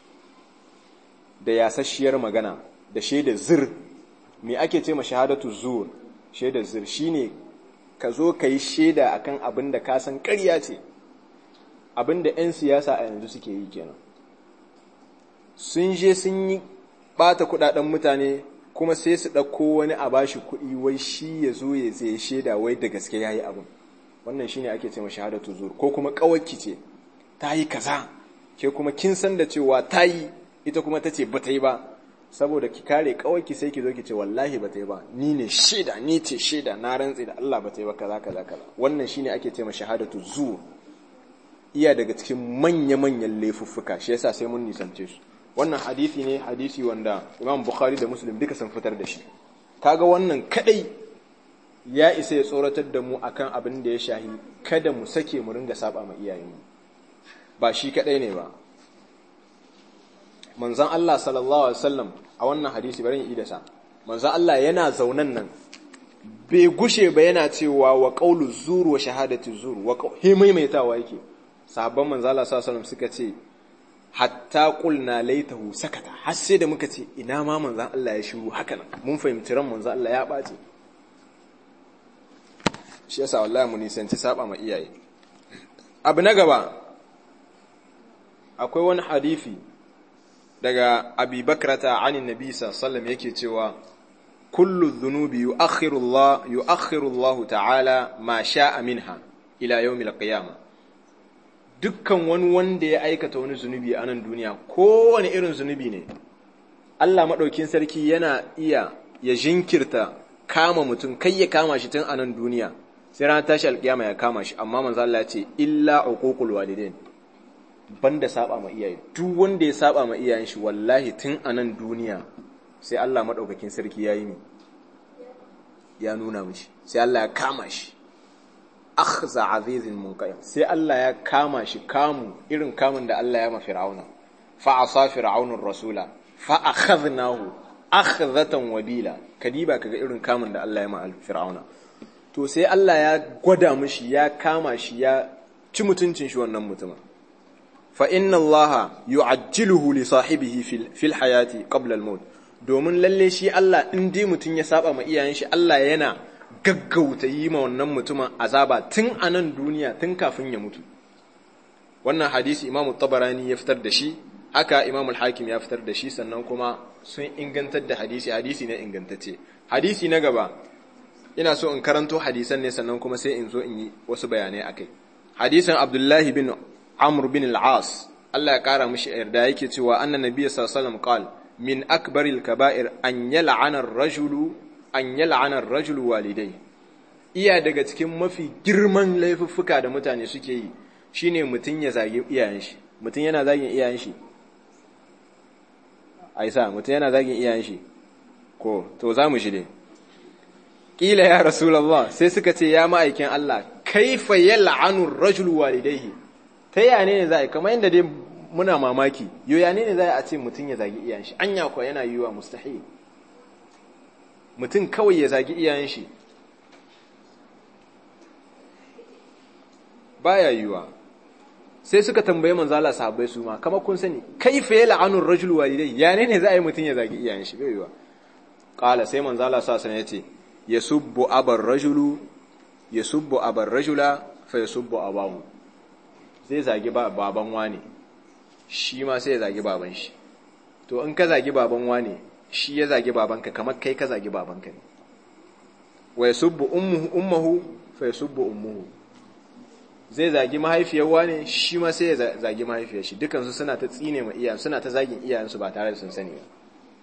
da yasasshiyar magana da shaidar zir me ake ce ma shahadatu zur shaidar zir shine ka zo ka yi shaida akan abin da ka san ƙarya ce abin da 'yan siyasa a yanzu suke yi kenan sun je sun yi ɓata kuɗaɗen mutane kuma sai su ɗauko wani a bashi kuɗi wai shi ya zo ya zai shaida wai da gaske ya yi abin wannan shine ake ce ma shahadatu zur ko kuma ƙawarki ce ta yi kaza ke kuma kin san da cewa ta yi ita kuma ta ce ba ta yi ba saboda ki kare kawai ki sai ki zo ki ce wallahi ba ta yi ba ni ne shaida ni ce shaida na rantsi da Allah ba ta yi ba kaza kaza kaza wannan shine ake ce ma shahadatu zu iya daga cikin manya manyan laifuffuka shi yasa sai mun nisance su wannan hadisi ne hadisi wanda Imam Bukhari da Muslim duka sun fitar da shi kaga wannan kadai ya isa ya tsoratar da mu akan abin da ya shahi kada mu sake mu ringa saba ma iyayenmu ba shi kadai ne ba manzan Allah sallallahu Alaihi wasallam a wannan hadisi bari yi da sa manzan Allah yana zaunan nan bai gushe ba yana cewa wa ƙaulu zuru wa shahadati zuru wa he maimaitawa yake sahabban manzan Allah sallallahu Alaihi wasallam suka ce hatta qulna laitahu sakata har sai da muka ce ina ma manzan Allah ya shiru haka nan mun fahimci ran manzan Allah ya ɓace shi yasa wallahi mu nisanci saba ma iyaye abu na gaba akwai wani hadisi daga abi bakrata anin nabi sallam yake cewa kullu dhunubi yu'akhiru Allah yu'akhiru Allah ta'ala ma sha'a minha ila yawmil qiyamah dukkan wani wanda ya aikata wani zunubi a nan duniya kowane irin zunubi ne Allah madaukin sarki yana iya ya jinkirta kama mutum kai ya kama shi tun a nan duniya sai ranar tashi alkiyama ya kama shi amma manzo Allah ya ce illa uququl walidain banda saba ma iyaye duk wanda ya saba ma iyayen shi wallahi tun a nan duniya sai Allah madaukakin sarki yayi ne ya nuna mishi sai Allah ya kama shi akhza azizin munqayim sai Allah ya kama shi kamu irin kamun da Allah ya ma fir'auna fa asa fir'aunur rasula fa akhadnahu akhdhatan wabila kadiba kaga irin kamun da Allah ya ma fir'auna to sai Allah ya gwada mishi ya kama shi ya ci mutuncin shi wannan mutumin fa inna allaha yu'ajjiluhu li sahibihi fil hayati qabla al maut domin lalle shi Allah in dai mutun ya saba ma iyayen shi Allah yana gaggauta yi ma wannan mutumin azaba tun a nan duniya tun kafin ya mutu wannan hadisi Imam Tabarani ya fitar da shi haka Imam al-Hakim ya fitar da shi sannan kuma sun ingantar da hadisi hadisi ne ingantacce hadisi na gaba ina so in karanto hadisan ne sannan kuma sai in zo in yi wasu bayanai akai hadisin Abdullahi bin Amr bin al-As Allah ya kara mishi yarda yake cewa annan nabiyyi sallallahu alaihi wasallam qal min akbaril kaba'ir an yal'ana ar-rajulu an yal'ana ar-rajulu walidai iya daga cikin mafi girman laifuffuka da mutane suke yi shine mutun ya zage iyayen shi mutun yana zagin iyayen shi aisa mutun yana zagin iyayen shi ko to zamu shi ne kila ya rasulullah sai suka ce ya ma'aikin Allah kaifa yal'anu ar-rajulu walidayhi ta yane ne za a yi kamar yadda dai muna mamaki yo yane ne za a ce mutum ya zagi iyayen shi anya kuwa yana yiwa mustahil mutum kawai ya zagi iyayen shi baya yiwa sai suka tambaye manzo Allah sahabbai su ma kamar kun sani kaifa yal'anu ar-rajulu walidayhi yane ne za a yi mutum ya zagi iyayen shi bai yiwa qala sai manzo Allah sa sanin yace yasubbu abar rajulu yasubbu abar rajula fa yasubbu abahu zai zagi baban wane shi ma sai ya zagi baban shi to in ka zagi baban wane shi ya zagi babanka kamar kai ka zagi babanka ne wa yasubbu ummuhu ummuhu fa yasubbu ummuhu zai zagi mahaifiyar wane shi ma sai ya zagi mahaifiyar shi dukansu suna ta tsine ma iyayen suna ta zagin iyayensu ba tare da sun sani ba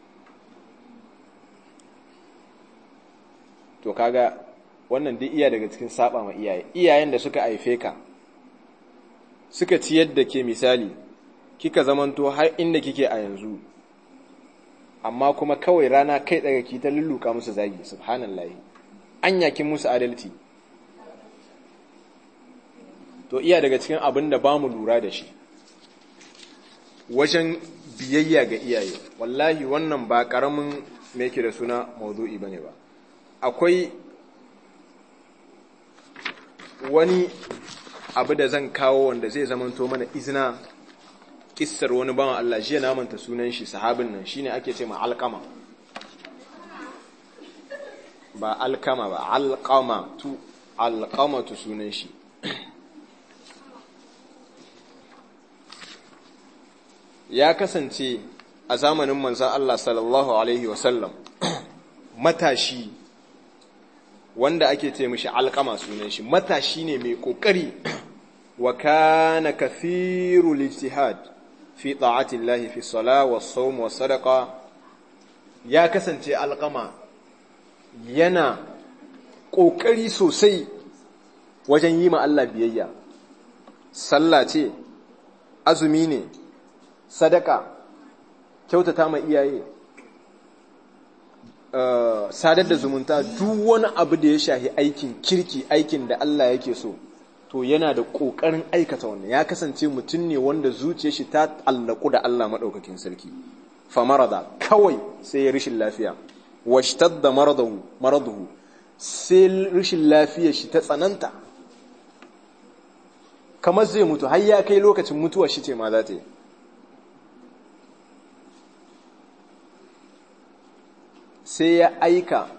to kaga wannan duk iya daga cikin saba ma iyaye iyayen da suka haife ka suka ciyar da ke misali kika zamanto har inda kike a yanzu amma kuma kawai rana kai daga ki ta lulluka musu zagi subhanallahi an yakin musu adalci to iya daga cikin abin da ba mu lura da shi wajen biyayya ga iyaye wallahi wannan ba karamin me yake da suna maudu'i bane ba akwai wani abu da zan kawo wanda zai zamanto mana izina kissar wani bawan Allah jiya na manta sunan shi sahabin nan shine ake ce ma alqama ba alkama ba alqama tu alqama tu sunan shi ya kasance a zamanin manzon Allah sallallahu alaihi wasallam matashi wanda ake ce mishi alkama sunan shi matashi ne mai kokari wa kana kathiru lijtihad fi ta'ati Allah fi salah was sawm was sadaqa ya kasance alƙama yana ƙoƙari sosai wajen yi ma Allah biyayya sallah ce azumi ne sadaka kyautata ma iyaye sadar da zumunta duk wani abu da ya shahi aikin kirki aikin da Allah yake so to yana da ƙoƙarin aikata wannan ya kasance mutum ne wanda zuciyar shi ta allaku da Allah maɗaukakin sarki famarada kawai sai ya rishin lafiya washtadda maradahu maraduhu sai rishin lafiyar shi ta tsananta kamar zai mutu har ya kai lokacin mutuwar shi ce ma za ta yi sai ya aika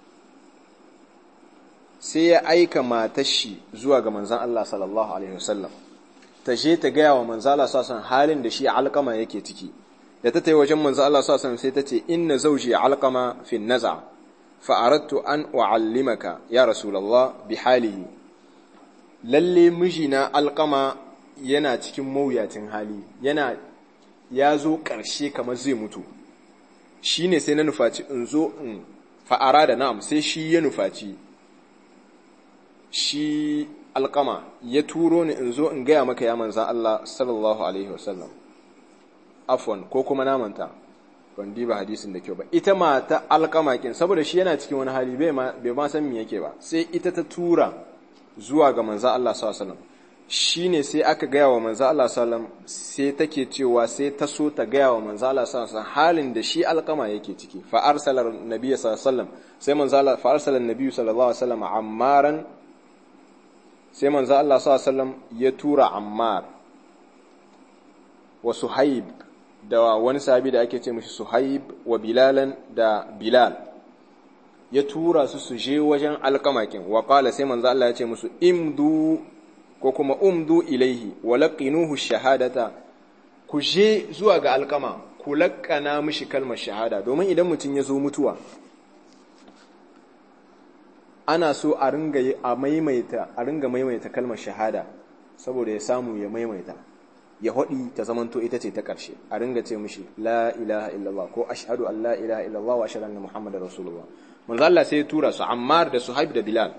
sai ya aika matar shi zuwa ga manzan Allah sallallahu alaihi wasallam ta je ta gaya wa manzan Allah sallallahu halin da shi alkama yake ciki da ta tayi wajen manzan Allah sallallahu sai ta ce inna zawji alkama fi naza fa aradtu an uallimaka ya rasulullah bi halihi lalle mijina alkama yana cikin mawuyacin hali yana ya zo ƙarshe kamar zai mutu shi ne sai na nufaci in zo in fa'ara da na'am sai shi ya nufaci shi alkama ya turo ni in zo in gaya maka ya manzan Allah sallallahu Alaihi wasallam afon ko kuma namanta ban diba hadisin da kyau ba ita ma ta alkama kin saboda shi yana cikin wani hali bai ma san me yake ba sai ita ta tura zuwa ga manzan Allah sallallahu Alaihi wasallam shi ne sai aka gaya wa manzo Allah sallam sai take cewa sai ta so ta gaya wa manzo Allah sallam halin da shi alkama yake ciki fa arsala nabiyyi sallam sai manzo Allah fa arsala nabiyyi sallallahu alaihi wasallam ammaran sai manzo Allah sallam ya tura ammar wa suhaib da wani sahabi da ake ce mishi suhaib wa bilalan da bilal ya tura su su je wajen alkamakin wa qala sai manzo Allah ya ce musu imdu ko kuma umdu ilaihi wa laqinuhu shahadata ku je zuwa ga alkama ku laƙana mishi kalmar shahada domin idan mutum ya zo mutuwa ana so a ringa a maimaita a ringa maimaita kalmar shahada saboda ya samu ya maimaita ya hodi ta zamanto ita ce ta ƙarshe a ringa ce mishi la ilaha illallah ko ashhadu an la ilaha illallah wa ashhadu anna muhammadar rasulullah manzo Allah sai ya tura su Ammar da Suhaib da Bilal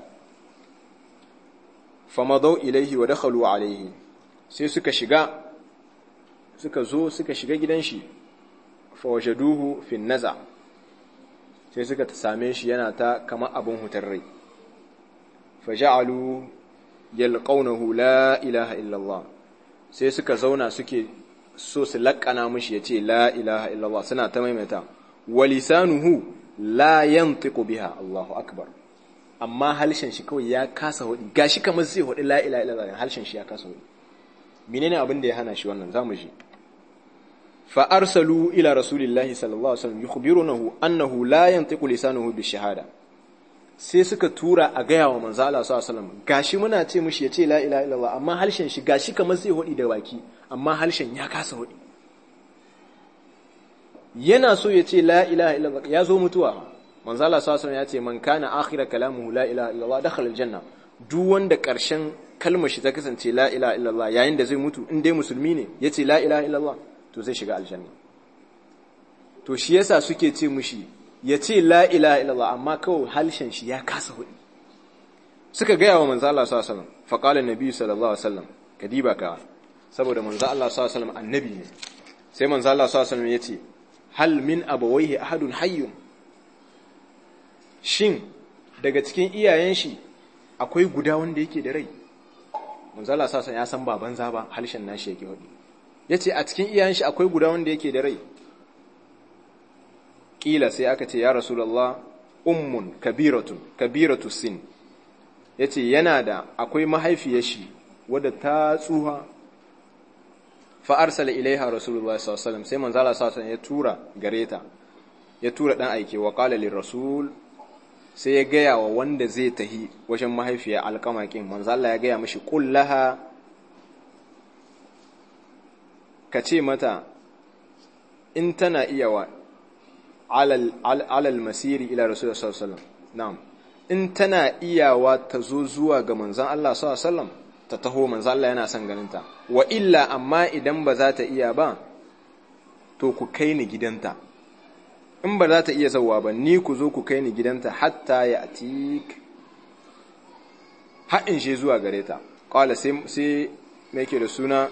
famadau ilaihi wa dakhalu alaihi sai suka shiga suka zo suka shiga gidan shi fawajaduhu fi naza sai suka same shi yana ta kama abun hutar rai faja'alu yalqawnahu la ilaha illallah sai suka zauna suke so su laƙana mishi yace la ilaha illallah suna ta maimaita walisanuhu la yantiqu biha Allahu akbar amma halshen shi kawai ya kasa hudi gashi kamar zai hudi la ilaha illallah halshen shi ya kasa hudi menene abin da ya hana shi wannan zamu ji fa arsalu ila rasulillahi sallallahu alaihi wasallam yukhbirunahu annahu la yantiqu lisanuhu bi shahada sai suka tura a gaya wa manzo Allah sallallahu alaihi wasallam gashi muna ce mishi yace la ilaha illallah amma halshen shi gashi kamar zai hudi da baki amma halshen ya kasa hudi yana so ya ce la ilaha illallah ya zo mutuwa manzo Allah sallallahu alaihi ya ce man kana akhira kalamuhu la ilaha illallah dakhala aljanna duk wanda karshen kalmar shi ta kasance la ilaha illallah yayin da zai mutu in dai musulmi ne yace la ilaha illallah to zai shiga aljanna to shi yasa suke ce mushi yace la ilaha illallah amma kawai halshen shi ya kasa hudi suka gaya wa manzo Allah sallallahu alaihi wasallam fa qala annabi sallallahu alaihi wasallam kadiba ka saboda manzo Allah sallallahu alaihi wasallam annabi ne sai manzo Allah sallallahu alaihi wasallam yace hal min abawaihi ahadun hayyun shin daga cikin iyayen shi akwai guda wanda yake da rai manzala sasan ya san baban za ba halshen nashi yake hudu yace a cikin iyayen shi akwai guda wanda yake da rai kila sai aka ce ya rasulullah ummun kabiratun kabiratu sin yace yana da akwai mahaifiyar shi wadda ta tsuha fa arsala ilaiha rasulullah sallallahu alaihi wasallam sai manzala sasan ya tura gareta ya tura dan aike wa qala rasul sai ya gaya wa wanda zai tahi wajen mahaifiya alkamakin manzo Allah ya gaya mishi kullaha ka ce mata in tana iya wa alal masiri ila rasulullah sallallahu alaihi wasallam na'am in tana iyawa ta zo zuwa ga manzon Allah sallallahu alaihi wasallam ta taho manzon Allah yana son ganinta wa illa amma idan ba za ta iya ba to ku kai ni gidanta in ba za ta iya zauwa ba ni ku zo ku kai ni gidanta hatta ya atik haɗin shi zuwa gare ta ƙwala sai mai ke da suna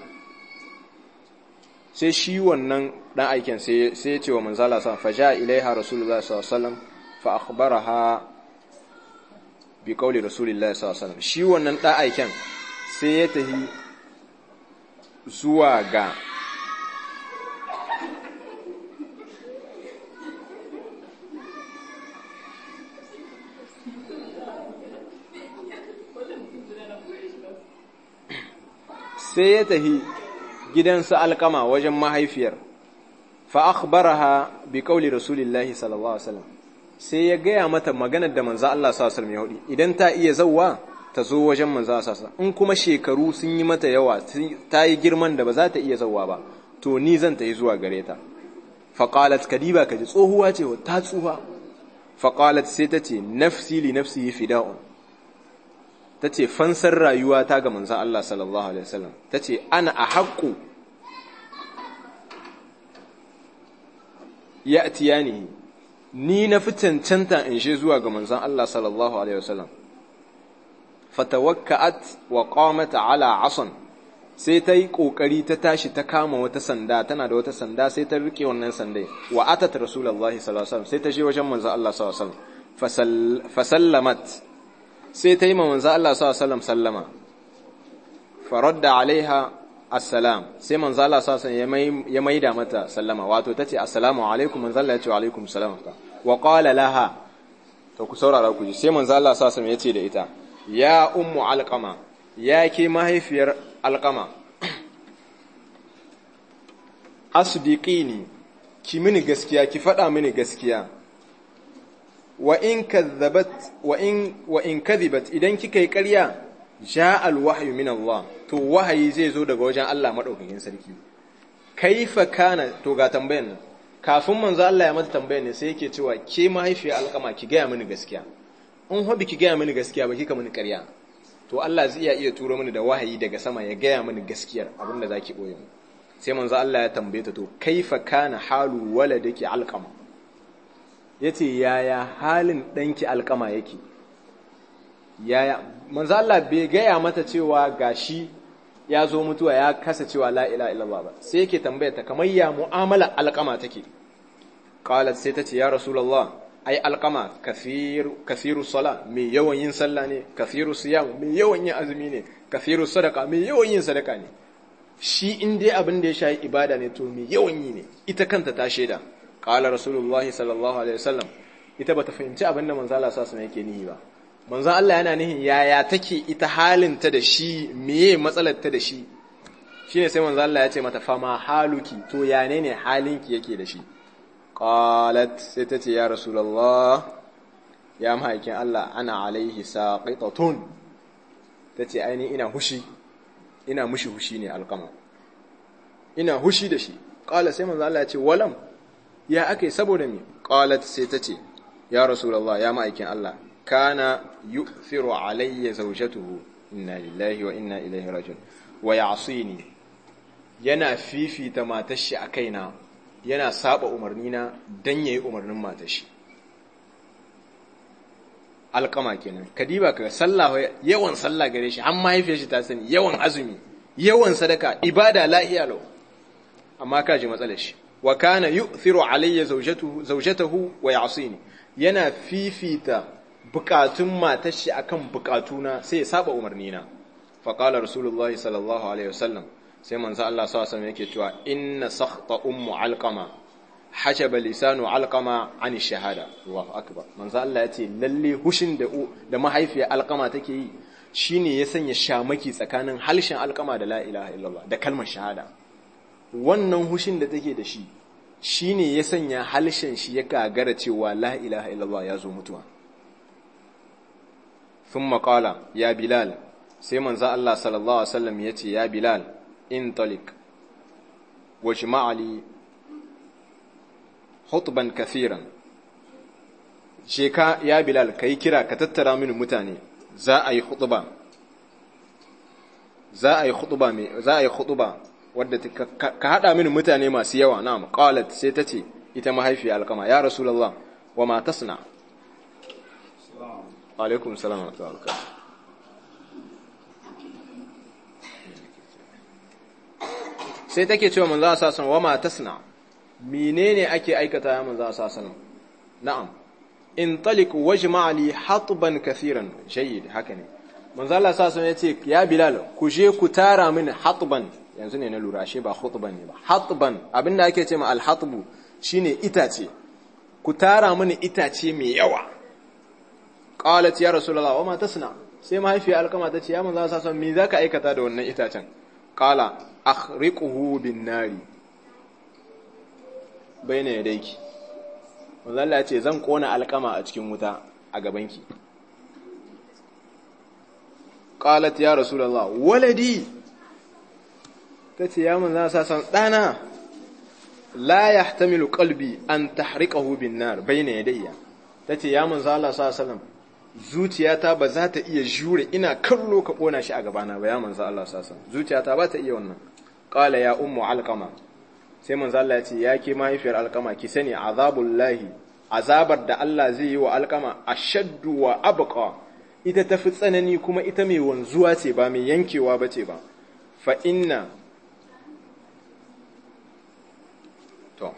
sai shi wannan ɗan aiken sai ya ce wa manzala sa faja ilaiha rasulullah sallallahu fa akhbaraha bi qawli rasulillah sallallahu shi wannan ɗan aiken sai ya tahi zuwa ga sai ya tahi gidansa alkama wajen mahaifiyar fa akhbaraha bi qawli rasulillahi sallallahu alaihi wasallam sai ya gaya mata maganar da manzo Allah sallallahu alaihi wasallam ya idan ta iya zawwa ta zo wajen manzo Allah sallallahu in kuma shekaru sun yi mata yawa ta yi girman da ba za ta iya zawwa ba to ni zan ta yi zuwa gare ta fa qalat kadiba kaji tsohuwa ce ta tsufa fa qalat sai ta ce nafsi li nafsi fida'un ta ce fansar rayuwa ta ga manzan Allah sallallahu Alaihi wasallam ta ce ana a haƙƙo ya atiyani ni na fi cancanta in shi zuwa ga manzan Allah sallallahu Alaihi wasallam fatawakka'at wa qamata ala asan sai ta yi ƙoƙari ta tashi ta kama wata sanda tana da wata sanda sai ta riƙe wannan sandai wa atat rasulullahi sallallahu alaihi wasallam sai ta je wajen manzan Allah sallallahu alaihi wasallam fasallamat sai ta yi ma manzo Allah sallallahu sallama faradda alaiha assalam sai manzo Allah sallallahu ya maida mata sallama wato tace assalamu alaikum manzo Allah ya ce wa alaikum salam wa qala laha to ku saurara ku ji sai manzo Allah sallallahu ya ce da ita ya ummu alqama ya ke mahaifiyar alqama asdiqini ki mini gaskiya ki faɗa mini gaskiya wa in kadhabat wa in wa in kadhibat idan kika yi ƙarya ja alwahyu min Allah to wahayi zai zo daga wajen Allah madaukakin sarki kaifa kana to ga tambayan nan kafin manzo Allah ya mata tambayan ne sai yake cewa ke mahaifiyar alƙama ki gaya mini gaskiya in hobi ki gaya mini gaskiya ba kika mini ƙarya to Allah zai iya iya turo mini da wahayi daga sama ya gaya mini gaskiyar abinda zaki boye mu sai manzo Allah ya tambaye ta to kaifa kana halu waladaki alqama ya ce yaya halin ɗanki alkama yake yaya manzo Allah bai gaya mata cewa gashi ya zo mutuwa ya kasa cewa la ila illallah ba sai yake tambaya ta kamar ya mu'amala alkama take qalat sai ta ce ya rasulullah ai alkama kafiru kafiru sala mai yawan yin sallah ne kafiru siyam mai yawan yin azumi ne kafiru sadaka mai yawan yin sadaka ne shi in dai abin da ya shayi ibada ne to mai yawan yi ne ita kanta ta shaida qala rasulullah sallallahu alaihi wasallam ita bata fahimci abin da manzo Allah sallallahu alaihi yake nihi ba manzo Allah yana nihin yaya take ita halin ta da shi meye matsalar ta da shi shine sai manzo Allah ya ce mata fama haluki to ya ne ne halinki yake da shi qalat sai ta ce ya rasulullah ya mahaikin Allah ana alaihi saqitatun tace aini ina hushi ina mushi hushi ne alqama ina hushi da shi qala sai manzo Allah ya ce walam ya ake saboda mi qalat sai ta ce ya rasulullah ya ma'aikin Allah kana yu'thiru alayya zawjatuhu inna lillahi wa inna ilaihi rajiun wa ya'sini yana fifita matar shi a kaina yana saba umarni na dan yayi umarnin matar shi alkama kenan kadiba kaga sallah yawan sallah gare shi har mahaifiyar shi ta sani yawan azumi yawan sadaka ibada lahiya lau amma kaji matsalar shi wa kana yu'thiru alayya zawjatuhu zawjatahu wa ya'sini yana fifita bukatun matar shi akan bukatuna sai ya saba umarni na fa qala rasulullahi sallallahu alaihi wasallam sai manzo Allah sallallahu alaihi wasallam yake cewa inna sakhta ummu alqama hajaba lisanu alqama an shahada Allahu akbar manzo Allah yace lalle hushin da da mahaifiyar alqama take yi shine ya sanya shamaki tsakanin halshen alqama da la ilaha illallah da kalmar shahada wannan hushin da take da shi shi ne ya sanya halshen shi ya gagara cewa la ilaha illallah ya zo mutuwa sun maƙala ya bilal sai manza Allah sallallahu Alaihi wasallam ya ce ya bilal in talik wa ma'ali hutban kafiran sheka ya bilal ka yi kira ka tattara mini mutane za a yi hutuba za a yi hutuba za a yi hutuba wadda ka haɗa mini mutane masu yawa na qalat sai ta ce ita mahaifiya alkama ya rasulullah wa ma tasna alaikum salam wa rahmatullahi sai take cewa manzo sa san wa ma tasna menene ake aikata ya manzo sa san na'am in talik wajma li hatban kaseeran jayyid haka ne manzo Allah sa san yace ya bilal ku je ku tara min hatban yanzu ne na lura ashe ba khutban ne ba hatban abinda ake ce ma al hatbu shine itace ku tara mini itace mai yawa qalat ya rasulullah wa ma tasna sai mahaifiya alkama ta ce ya manzo sa san me zaka aikata da wannan itacen qala akhriquhu bin nari bayna yadayki manzo Allah ya ce zan kona alkama a cikin wuta a gabanki qalat ya rasulullah waladi tace ya manzo sa san dana la yahtamilu qalbi an tahriqahu bin nar bayna yadayya tace ya manzo Allah sallallahu alaihi wasallam zuciyata ba za ta iya jure ina kallo ka kona shi a gabana ba ya manzo Allah sallallahu alaihi wasallam zuciyata ba ta iya wannan qala ya ummu alqama sai manzo Allah ya ce ya ke mahaifiyar alqama ki sani azabullahi azabar da Allah zai yi wa alqama ashaddu wa abqa ita tafi tsanani kuma ita mai wanzuwa ce ba mai yankewa bace ba fa inna to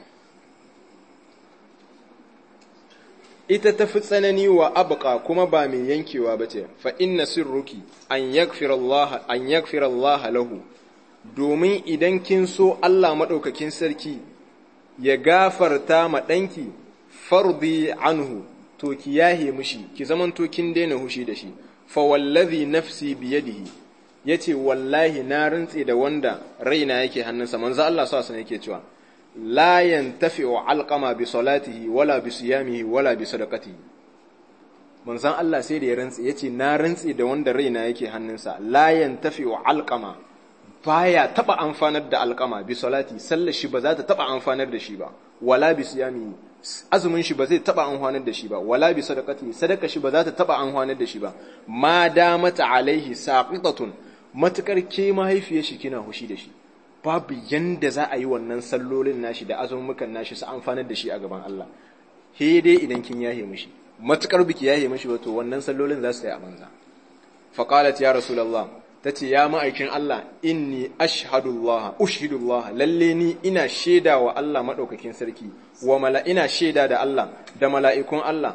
ita tafi tsanani wa abqa kuma ba mai yankewa bace fa inna sirruki an yaghfira Allah an yaghfira Allah lahu domin idan kin so Allah maɗaukakin sarki ya gafarta ma ɗanki fardi anhu to ki yahe mushi ki zaman to kin daina hushi da shi fa wallazi nafsi biyadihi yace wallahi na rantse da wanda raina yake hannunsa manzo Allah sa sana yake cewa la yantafi'u alqama bi salatihi wala bi siyamihi wala bi sadaqatihi manzon Allah sai da ya rantse yace na rantse da wanda raina yake hannunsa la yantafi'u alqama baya taba amfanar da alkama bi salati sallar shi ba za ta taba amfanar da shi ba wala bi siyami azumin shi ba zai taba amfanar da shi ba wala bi sadaqati sadaka shi ba za ta taba amfanar da shi ba ma damata alaihi saqitatun matukar ke mahaifiyar shi kina hushi da shi babu yanda za a yi wannan sallolin nashi da azumukan nashi su amfanar da shi a gaban Allah he dai idan kin yahe mishi matukar biki yahe mishi ba to wannan sallolin za su yi a banza faqalat ya rasulullah ta ce ya ma'aikin Allah inni ashhadullah ushhidullah lalle ni ina shaida wa Allah maɗaukakin sarki wa mala ina shaida da Allah da mala'ikun Allah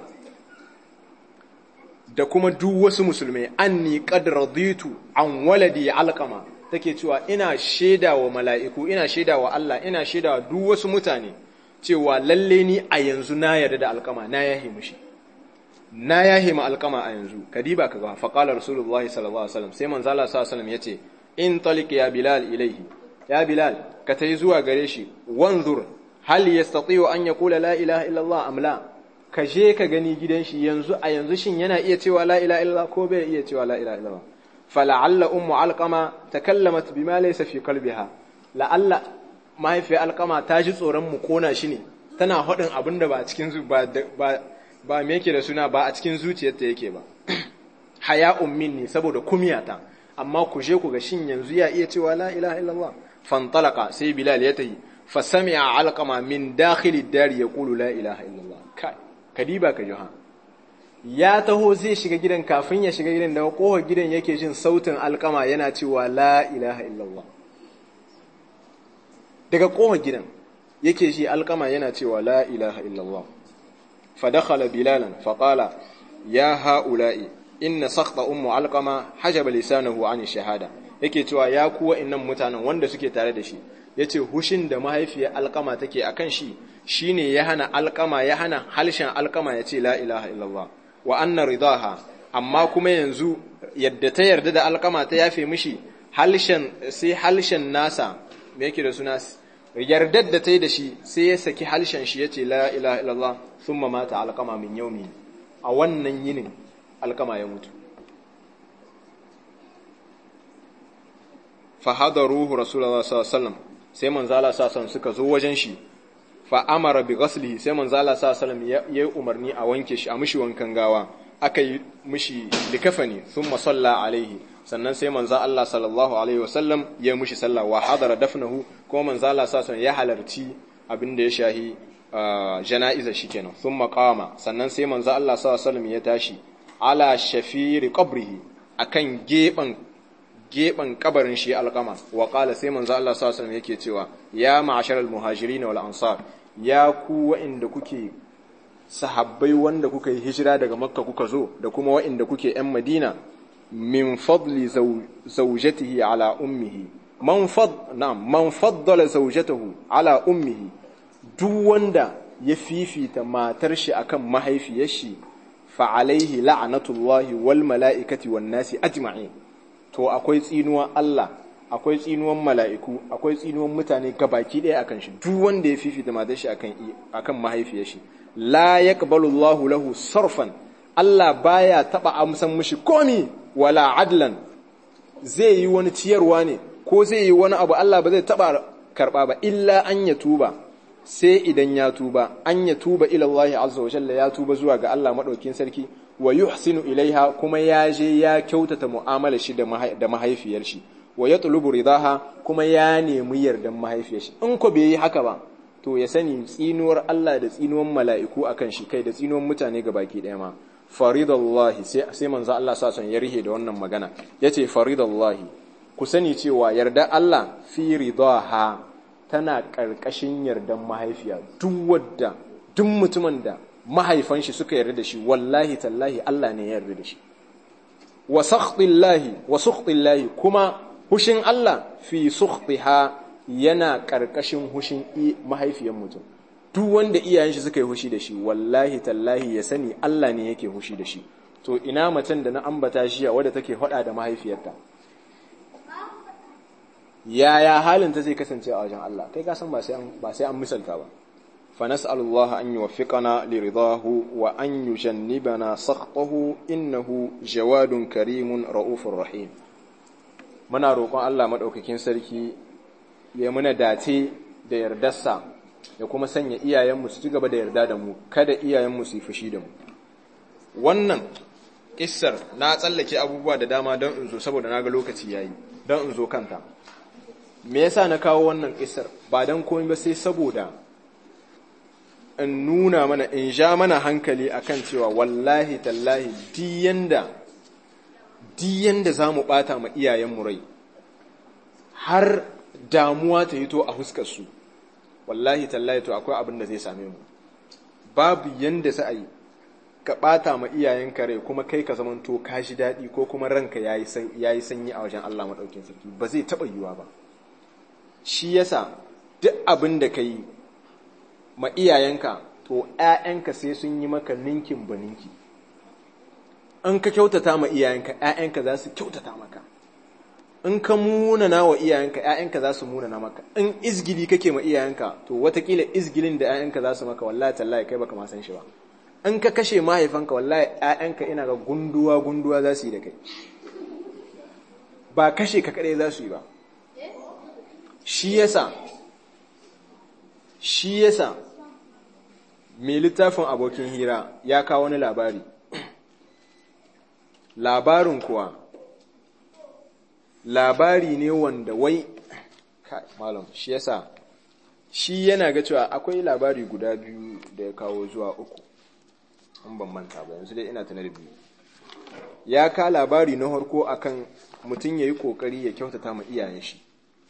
da kuma duk wasu musulmai anni qad raditu an waladi alqama take cewa ina shaida wa mala'iku ina shaida wa Allah ina shaida wa duk wasu mutane cewa lalle ni a yanzu na yarda da alqama na yahi mushi na yahe ma alkama a yanzu kadiba ka ga faqala rasulullah sallallahu alaihi wasallam sai manzo Allah sallallahu alaihi wasallam yace in taliq ya bilal ilaihi ya bilal ka tayi zuwa gare shi wanzur hal yastati'u an yaqula la ilaha illa Allah am la ka je ka gani gidan shi yanzu a yanzu shin yana iya cewa la ilaha illa ko bai iya cewa la ilaha illa fala'alla ummu alqama takallamat bima laysa fi qalbiha la'alla mahaifiyar alqama ta ji tsoron mu kona shi ne tana hadin abinda ba cikin ba ba me yake da suna ba a cikin zuciyarta yake ba haya'un minni saboda kumiyata amma ku je ku ga shin yanzu ya iya cewa la ilaha illallah fantalaka sai bilal ya tayi fa sami'a alqama min dakhili dari yaqulu la ilaha illallah kai kadiba ka johan ya taho zai shiga gidan kafin ya shiga gidan daga kohar gidan yake jin sautin alqama yana cewa la ilaha illallah daga kohar gidan yake shi alqama yana cewa la ilaha illallah فدخل بلالا فقال يا هؤلاء إن سخط أم علقمة حجب لسانه عن الشهادة yake cewa ya kuwa innan mutanen wanda suke tare da shi yace hushin da mahaifiyar alkama take akan shi shine ya hana alkama ya hana halshen alkama yace la ilaha illallah wa anna ridaha amma kuma yanzu yadda ta yarda da alkama ta yafe mishi halshen sai halshen nasa me yake da suna yardar da ta yi da shi sai ya saki halshen shi ya ce la ilaha illallah sun mata alkama min yaumi a wannan yinin alkama ya mutu fahadar ruhu rasulullah sallallahu sai manzala sallallahu suka zo wajen shi fa amara bi ghaslihi sai manzala sallallahu ya yi umarni a wanke shi a mishi wankan gawa aka yi mishi likafani thumma salla alaihi sannan sai manzo Allah sallallahu alaihi wasallam ya mushi sallah wa hadara dafnahu kuma manzo Allah sallallahu ya halarci abin da ya shahi jana'iza shi kenan sun makama sannan sai manzo Allah sallallahu ya tashi ala shafiri qabrihi akan geban geban kabarin shi alqama wa qala sai manzo Allah sallallahu alaihi yake cewa ya ma'asharal muhajirin wal ansar ya ku wa'inda kuke sahabbai wanda kuka yi hijira daga makka kuka zo da kuma wa'inda kuke yan madina min fadli zawjatihi ala ummihi man fad na'am man faddala zawjatahu ala ummihi duk wanda ya fifita matar shi akan mahaifiyar shi fa alaihi la'natullahi wal mala'ikati wan nasi ajma'in to akwai tsinuwan Allah akwai tsinuwan mala'iku akwai tsinuwan mutane gabaki ɗaya akan shi duk wanda ya fifita matar shi akan akan mahaifiyar shi la yaqbalu Allahu lahu sarfan Allah baya taba amsan mishi komi wala adlan zai yi wani ciyarwa ne ko zai yi wani abu Allah ba zai taba karba ba illa an ya tuba sai idan ya tuba an ya tuba ila Allah azza wa jalla ya tuba zuwa ga Allah madaukin sarki wa yuhsinu ilaiha kuma ya je ya kyautata mu'amala shi da mahaifiyar shi wa yatlubu ridaha kuma ya nemi yardan mahaifiyar shi in ko bai yi haka ba to ya sani tsinuwar Allah da tsinuwar mala'iku akan shi kai da tsinuwar mutane ga baki ɗaya ma faridallahi sai sai manzo Allah sa son ya rihe da wannan magana yace faridallahi ku sani cewa yarda Allah fi ridaha tana karkashin yardan mahaifiya duk wadda duk mutumin da mahaifan shi suka yarda da shi wallahi tallahi Allah ne ya yarda da shi wa sakhtillahi wa sukhtillahi kuma hushin Allah fi sukhtiha yana ƙarƙashin hushin mahaifiyar mutum duk wanda iyayen shi suka yi hushi da shi wallahi tallahi ya sani Allah ne yake hushi da shi to ina macen da na ambata shi a wadda take hada da mahaifiyarta yaya halin ta zai kasance a wajen Allah kai ka san ba sai an ba sai an misalta ba fa nas'alullaha an yuwaffiqana li ridahu wa an yujannibana sakhtahu innahu jawadun karimun raufur rahim muna roƙon Allah madaukakin sarki ya muna dace da yardarsa ya kuma sanya iyayenmu su ci gaba da yarda da mu kada iyayenmu su yi fushi da mu wannan kissar na tsallake abubuwa da dama don in zo saboda na ga lokaci yayi don in zo kanta me yasa na kawo wannan kissar ba don komai ba sai saboda in nuna mana in ja mana hankali akan cewa wallahi tallahi diyanda diyanda za mu bata ma iyayenmu rai har damuwa ta hito a huskarsu wallahi tallahi to akwai abin da zai same mu babu yanda sa yi ka bata ma iyayenka rai kuma kai ka zamanto ka shi daɗi ko kuma ranka yayi yayi sanyi a wajen Allah madaukin sarki ba zai taba yiwa ba shi yasa duk abin da kai ma iyayenka to ƴaƴanka sai sun yi maka ninkin baninki in ka kyautata ma iyayenka ƴaƴanka za su kyautata maka in ka munana wa iyayenka ‘ya'yanka za su munana maka in izgili kake ma iyayenka to watakila izgilin da ‘ya'yanka za su maka wallahi tallahi kai baka ma san shi ba in ka kashe mahaifanka wallahi ‘ya'yanka ina ga gunduwa gunduwa za su yi da kai ba kashe ka kaɗai za su yi ba shi yasa shi yasa mai littafin abokin hira ya kawo wani labari labarin kuwa labari ne wanda wai malam shi yasa shi yana ga cewa akwai labari guda biyu da ya kawo zuwa uku an ban manta ba yanzu dai ina tana da biyu ya ka labari na harko akan mutum ya yi kokari ya kyautata ma iyayen shi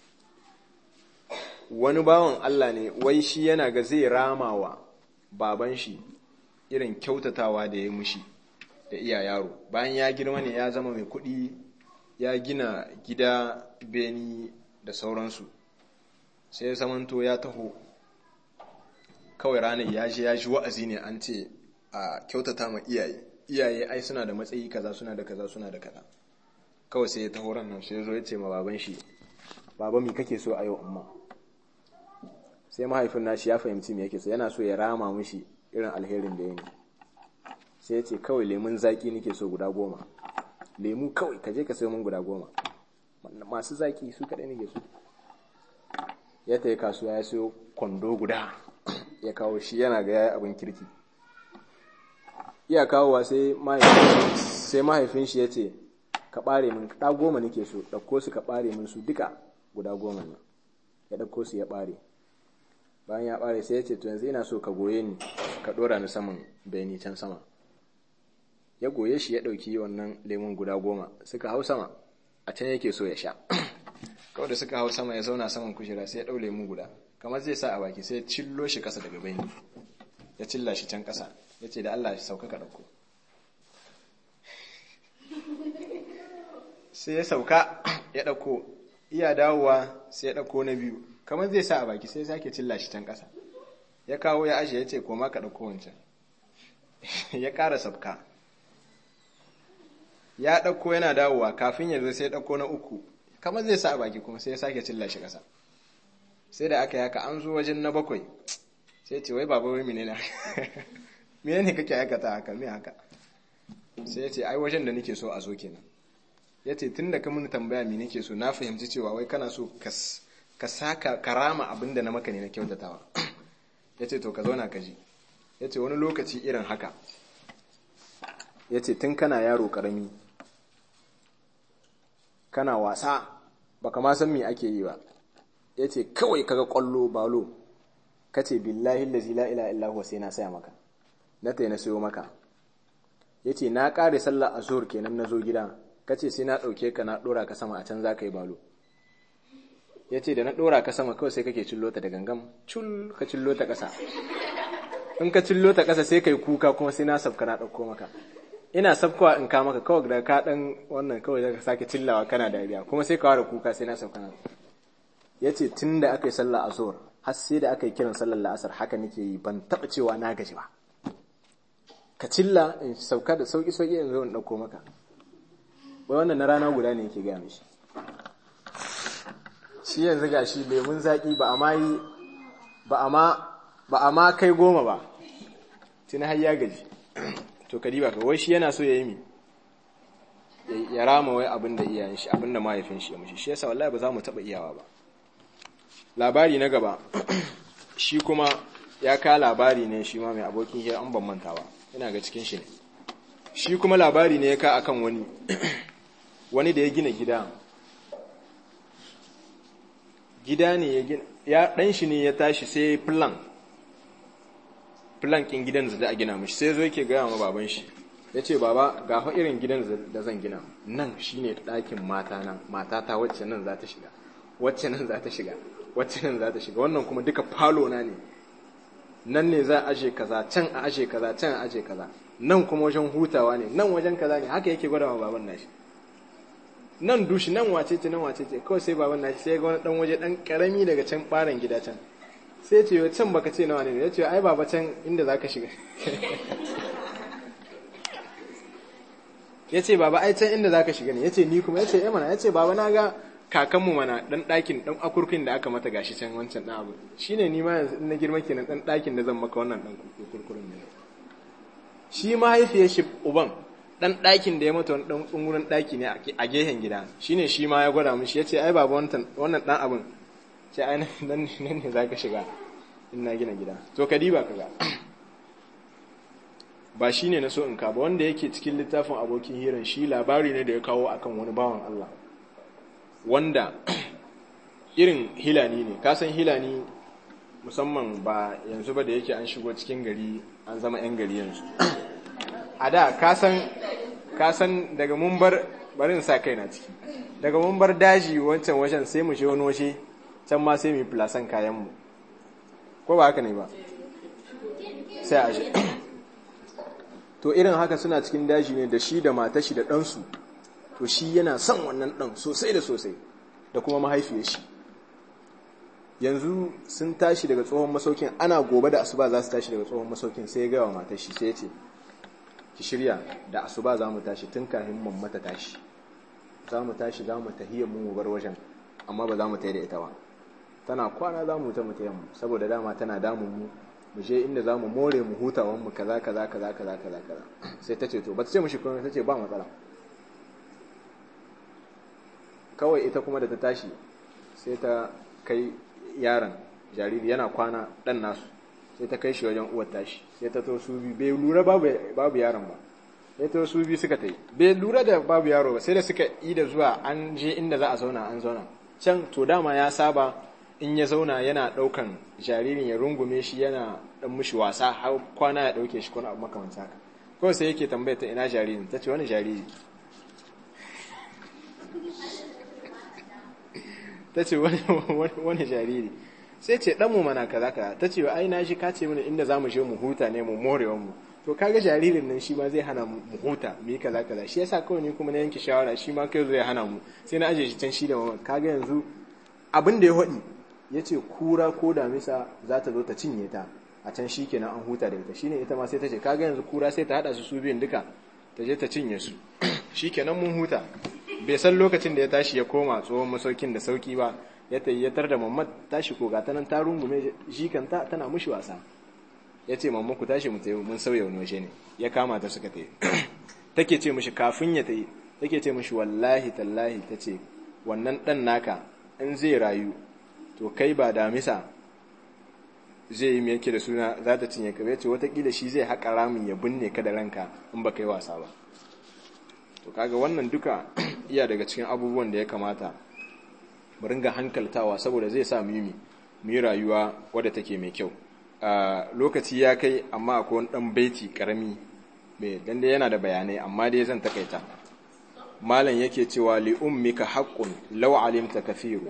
wani bawan Allah ne wai shi yana ga zai ramawa baban shi irin kyautatawa da ya mushi da iya yaro bayan ya girma ne ya zama mai kuɗi ya gina gida beni da sauransu sai zamanto ya taho kawai ranar ya je ya ji wa'azi ne an ce a kyautata ma iyaye iyaye ai suna da matsayi kaza suna da kaza suna da kaza kawai sai ya taho ran nan sai zo ya ce ma baban shi baba mi kake so a yau amma sai mahaifin nashi ya fahimci me yake so yana so ya rama mishi irin alherin da ya yi sai ya ce kawai lemun zaki nake so guda goma lemu kawai ka je ka sayo mun guda goma masu zaki su kaɗai nake so ya tayi kasuwa ya sayo kwando guda ya kawo shi yana ga yayi abin kirki iya kawowa sai mahaifin shi ya ce ka ɓare min ɗa goma nake so ɗauko su ka ɓare min su duka guda goma nan ya ɗauko su ya ɓare bayan ya bare sai ya ce to yanzu ina so ka goye ni ka dora ni saman beni can sama ya goye shi ya ɗauki wannan lemun guda goma suka hau sama a can yake so ya sha kawai da suka hau sama ya zauna saman kujera sai ya ɗau lemu guda kamar zai sa a baki sai ya cillo shi kasa daga beni ya cilla shi can kasa ya ce da Allah shi sauka ka ɗauko sai ya sauka ya ɗauko iya dawowa sai ya ɗauko na biyu kamar zai sa a baki sai ya sake cilla shi can kasa ya kawo ya ashe ya ce koma ka ɗauko wancan ya ƙara sauka ya ɗauko yana dawowa kafin ya zo sai ya ɗauko na uku kamar zai sa a baki kuma sai ya sake cilla shi ƙasa sai da aka yaka an zo wajen na bakwai sai ce wai baba wai menene menene kake aikata haka me haka sai ya ce ai wajen da nake so a zo kenan ya ce tun da ka mun tambaya me nake so na fahimci cewa wai kana so ka saka karama abin da na maka ne na kyautatawa ya ce to ka zauna ka ji ya ce wani lokaci irin haka ya ce tun kana yaro karami kana wasa baka ma san me ake yi ba ya ce kawai kaga kwallo balo ka ce billahi lazi la ila illa huwa sai na saya maka na tai na sayo maka ya ce na ƙare sallah a zuhur kenan na zo gida ka ce sai na ɗauke ka na ɗora ka sama a can za ka yi balo ya ce da na ɗora ka sama kawai sai kake cillo ta da gangam cul ka cillo ta ƙasa in ka cillo ta ƙasa sai ka yi kuka kuma sai na sabka na ɗauko maka ina sabkowa in ka maka kawai da ka ɗan wannan kawai za ka sake cillawa kana dariya kuma sai ka ware kuka sai na sabka na ya ce tun da aka yi sallah a zuhur har sai da aka yi kiran sallar la'asar haka nake yi ban taɓa cewa na gaji ba ka cilla in sauka da sauki sauki in zo in ɗauko maka wai wannan na rana guda ne yake gaya mishi shi yanzu ga shi lemun zaƙi ba a ma yi ba a ma kai goma ba tuni har ya gaji to ka diba ka wai shi yana so ya yi mi ya rama wai abin da iyayen shi abin da mahaifin shi ya mushi shi yasa wallahi ba za mu taɓa iyawa ba labari na gaba shi kuma ya ka labari ne shi ma mai abokin hira an ban manta ba ina ga cikin shi ne shi kuma labari ne ya ka akan wani wani da ya gina gida gida ne ya gina ya dan shi ne ya tashi sai plan plan kin gidan da za a gina mishi sai zo yake gaya ma baban shi ya ce baba ga fa irin gidan da zan gina nan shine ɗakin mata na matata wacce nan za ta shiga wacce nan za ta shiga wacce nan za ta shiga wannan kuma duka falo na ne nan ne za a aje kaza can a aje kaza can a aje kaza nan kuma wajen hutawa ne nan wajen kaza ne haka yake gwada wa baban nashi nan dushi nan wace ce nan wace ce kawai sai baban nashi sai ga wani dan waje dan karami daga can baran gida can sai ce yo can baka ce nawa ne ya ce ai baba can inda zaka shiga ya ce baba ai can inda zaka shiga ne ya ce ni kuma ya ce eh mana ya ce baba na ga kakanmu mana dan ɗakin dan akurkin da aka mata gashi can wancan ɗan abu shine ni ma yanzu na girma kenan dan ɗakin da zan maka wannan dan kurkurin ne shi mahaifiyar shi uban dan ɗakin da ya mata wani dan tsungurin ɗaki ne a gehen gida shine shi ma ya gwada mishi yace ai baba wannan wannan dan abun ce ai nan nan ne zaka shiga in na gina gida to ka diba kaga ba shine na so in ka ba wanda yake cikin littafin abokin hiran shi labari ne da ya kawo akan wani bawan Allah wanda irin hilani ne kasan hilani musamman ba yanzu ba da yake an shigo cikin gari an zama 'yan gari yanzu a da kasan daga mun bar barin sa kai na ciki daga mun bar daji wancan wajen sai mu shi wani washe can ma sai mu yi filasan kayanmu ko ba haka ne ba sai a shi to irin haka suna cikin daji ne da shi da matashi da ɗansu to shi yana son wannan ɗan sosai da sosai da kuma mahaifiyar shi yanzu sun tashi daga tsohon masaukin ana gobe da asuba za su tashi daga tsohon masaukin sai ya gawa matar shi sai ya ce ki shirya da asuba za mu tashi tun kafin mammata tashi za mu tashi za mu tahiyar mu bar wajen amma ba za mu tayi da ita ba tana kwana za mu ta mu tayi mu saboda dama tana damun mu mu je inda za mu more mu hutawan mu kaza kaza kaza kaza kaza kaza sai ta ce to ba ta ce mushi kuma ta ce ba matsala kawai ita kuma da ta tashi sai ta kai yaron jariri yana kwana dan nasu sai ta kai shi wajen uwar tashi sai ta to su bi bai lura babu babu yaron ba sai ta su bi suka tai bai lura da babu yaro ba sai da suka yi da zuwa an je inda za a zauna an zauna can to dama ya saba in ya zauna yana ɗaukan jaririn ya rungume shi yana ɗan mushi wasa har kwana ya ɗauke shi kwana abu makamanta haka kawai sai yake tambaya ta ina jaririn ta ce wani jariri ta ce wani jariri sai ce ɗanmu mana kaza kaza ta ce ai na shi ka ce mana inda za mu je mu huta ne mu morewan mu to kaga jaririn nan shi ma zai hana mu huta mu yi kaza kaza shi yasa kawai ni kuma na yanke shawara shi ma kai zai hana mu sai na aje shi can shi da mama kaga yanzu abin da ya haɗi ya ce kura ko damisa za ta zo ta cinye ta a can shi kenan an huta da ita shine ita ma sai ta ce kaga yanzu kura sai ta haɗa su su biyun duka ta je ta cinye su shi kenan mun huta bai san lokacin da ya tashi ya koma tsohon masaukin da sauki ba ya tayyatar da mamad tashi ko ga tanan ta rungume jikanta tana mushi wasa ya ce mamma ku tashi mu tayi mun sauya wani waje ne ya kama ta suka tayi take ce mishi kafin ya tayi take ce mishi wallahi tallahi tace wannan dan naka in zai rayu to kai ba damisa zai yi yake da suna za ta cinye ka ce watakila shi zai haƙa ramin ya binne ka da ranka in ba kai wasa ba to kaga wannan duka iya daga cikin abubuwan da ya kamata mu ringa hankaltawa saboda zai sa mu yi mu yi rayuwa wadda take mai kyau lokaci ya kai amma akwai wani dan baiti karami mai dan dai yana da bayanai amma dai zan takaita malam yake cewa li ummika haqqun law alimta kathiru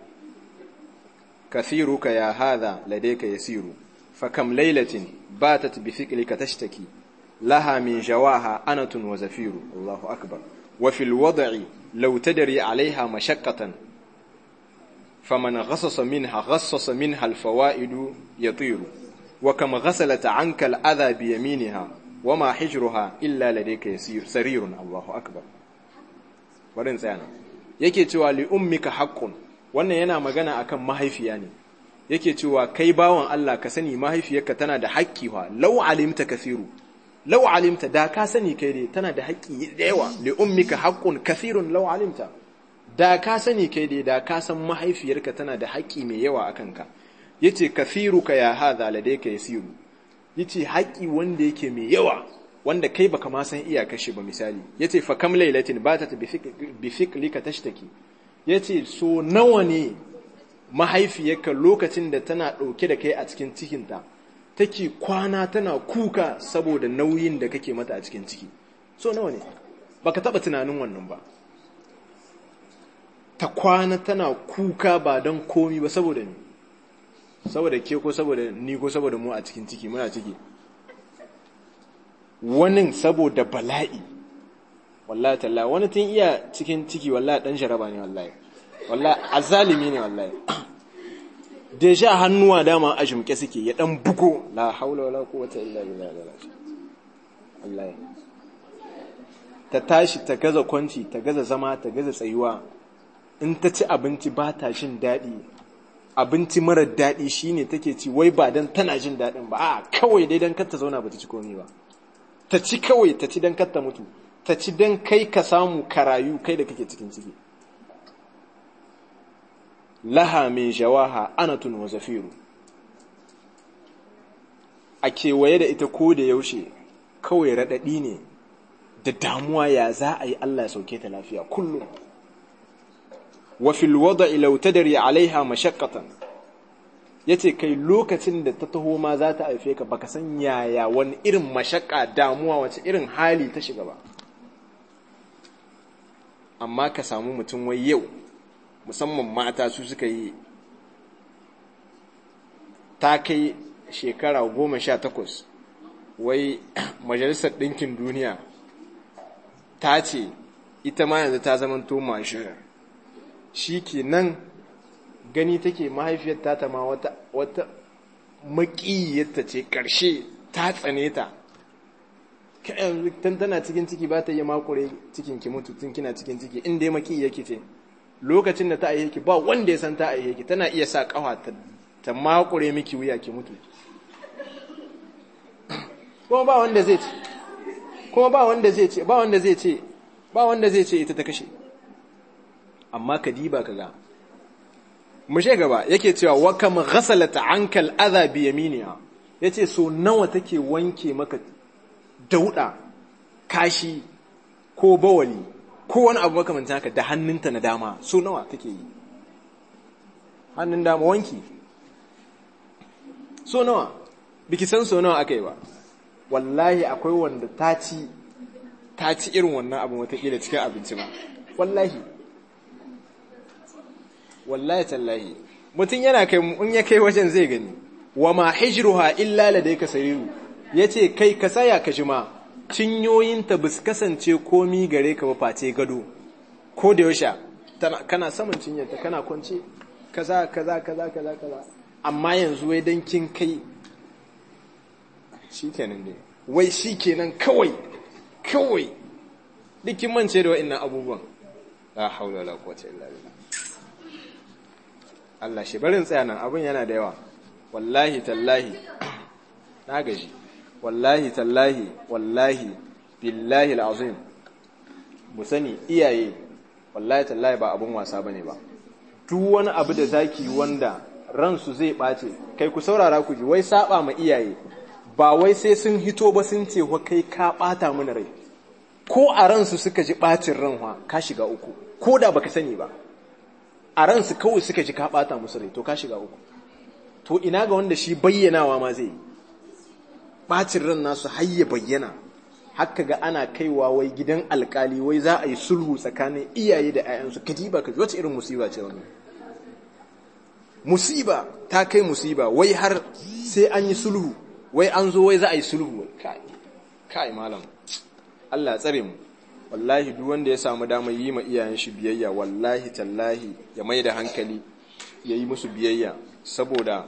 kathiruka ya hadha ladayka yasiru fakam laylatin batat bi fiqlika tashtaki laha min jawaha anatun wa zafiru Allahu akbar wa fil wad'i law tadri 'alayha mashaqqatan فمن غصص منها غصص منها الفوائد يطير وكم غسلت عنك الأذى بيمينها وما حجرها إلا لديك يسير سرير الله أكبر wadin tsayana yake cewa li ummika haqqun wannan yana magana akan mahaifiya ne yake cewa kai bawan Allah ka sani mahaifiyarka tana da haƙƙi wa law alimta kathiru law alimta da ka sani kai dai tana da haƙƙi da yawa li ummika haqqun kathirun law alimta da ka sani kai dai da ka san mahaifiyarka tana da haƙƙi mai yawa a kanka yace kathiruka ya hadha ladayka yasiru yace haƙƙi wanda yake mai yawa wanda kai baka ma san iyakar shi ba misali yace fa kam lailatin batat bi fiqlika tashtaki yace so nawa ne mahaifiyarka lokacin da tana ɗauke da kai a cikin cikinta take kwana tana kuka saboda nauyin da kake mata a cikin ciki so nawa ne baka taba tunanin wannan ba ta kwana tana kuka ba don komi ba saboda ni saboda ke ko saboda ni ko saboda mu a cikin ciki muna ciki wani saboda bala'i wallahi talla wani tun iya cikin ciki wallahi dan jaraba ne wallahi wallahi azalimi ne wallahi deja hannuwa dama a jumke suke ya dan bugo la haula wala quwwata illa billah wallahi ta tashi ta gaza kwanci ta gaza zama ta gaza tsayuwa in ta ci abinci ba ta jin daɗi abinci marar daɗi shine take ci wai ba don tana jin daɗin ba a kawai dai don kar ta zauna ba ta ci komi ba ta ci kawai ta ci don kar ta mutu ta ci don kai ka samu karayu kai da kake cikin ciki laha min jawaha anatun wa zafiru a kewaye da ita ko da yaushe kawai raɗaɗi ne da damuwa ya za a yi Allah ya sauke ta lafiya kullum wa fil wada'i law tadri alaiha mashaqqatan yace kai lokacin da ta taho ma za ta haife ka baka san yaya wani irin mashakka damuwa wace irin hali ta shiga ba amma ka samu mutum wai yau musamman mata su suka yi ta kai shekara goma sha takwas wai majalisar ɗinkin duniya ta ce ita ma yanzu ta zamanto mashirar shi ke nan gani take mahaifiyar ta ma wata, wata maƙiyyarta ce ƙarshe ta tsane ta tun tana cikin ciki ba ta yi makure cikin ki mutu tun kina cikin ciki inda ya maƙiyyar ki ce lokacin da ta aihe ki ba wanda ya san ta aihe ki tana iya sa ƙawa ta, ta makure miki wuya ki mutu kuma ba wanda zai ce kuma ba wanda zai ce ba wanda zai ce ba wanda zai ce ita ta kashe amma ka diba ka ga mushe gaba yake cewa wa kam ghasalat anka al-adha bi yaminiha yace so nawa take wanke maka dauda kashi ko bawali ko wani abu makamanta haka da hannunta na dama so nawa take yi hannun dama wanki so nawa biki san so nawa aka yi ba wallahi akwai wanda ta ci ta ci irin wannan abin watakila cikin abinci ba wallahi wallahi tallahi mutum yana kai in ya kai wajen zai gani wa ma hijruha illa ladayka sariru yace kai ka tsaya ka jima cinyoyinta bus kasance komi gare ka ba face gado ko da yaushe kana saman cinyarta kana kwance kaza kaza kaza kaza kaza amma yanzu wai dan kin kai shikenan dai wai shikenan kawai kawai dukin mance da wa'annan abubuwan la haula wala quwwata illa billah Allah shi barin tsaya nan abun yana da yawa wallahi tallahi na gaji wallahi tallahi wallahi billahi alazim mu sani iyaye wallahi tallahi ba abun wasa bane ba duk wani abu da zaki wanda ransu zai bace kai ku saurara ku ji wai saba ma iyaye ba wai sai sun hito ba sun ce wa kai ka bata mana rai ko a ransu suka ji bacin ranwa ka shiga uku ko da baka sani ba a ransu kawai suka ji ka bata musu rai to ka shiga uku to ina ga wanda shi bayyanawa ma zai bacin ran nasu har ya bayyana haka ga ana kaiwa wai gidan alkali wai za a yi sulhu tsakanin iyaye da 'ya'yansu kadiba ka wace irin musiba ce wannan musiba ta kai musiba wai har sai an yi sulhu wai an zo wai za a yi sulhu kai kai malam Allah ya tsare mu wallahi duk wanda ya samu damar yi ma iyayen shi biyayya wallahi tallahi ya mai da hankali ya yi musu biyayya saboda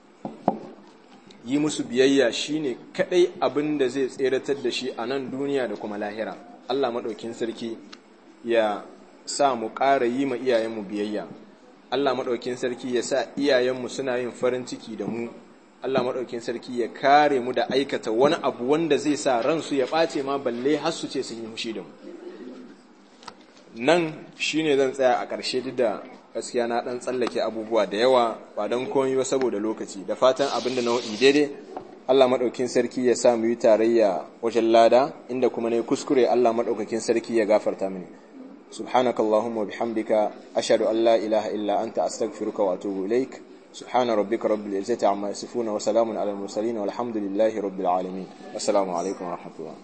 yi musu biyayya shine kadai abin da zai tseratar da shi a nan duniya da kuma lahira Allah maɗaukin sarki ya sa mu ƙara yi ma iyayenmu biyayya Allah maɗaukin sarki ya sa iyayenmu suna yin farin ciki da mu Allah maɗaukin sarki ya kare mu da aikata wani abu wanda zai sa ransu ya ɓace ma balle har su ce sun yi hushi da mu nan shine zan tsaya a ƙarshe duk da gaskiya na ɗan tsallake abubuwa da yawa ba don komai ba saboda lokaci da fatan abin da na waɗi daidai Allah maɗaukin sarki ya sa mu yi tarayya wajen lada inda kuma ne kuskure Allah maɗaukakin sarki ya gafarta mini سبحانك اللهم وبحمدك أشهد أن لا إله إلا أنت أستغفرك وأتوب إليك سبحان ربك رب العزة عما يصفون وسلام على المرسلين والحمد لله رب العالمين السلام عليكم ورحمة الله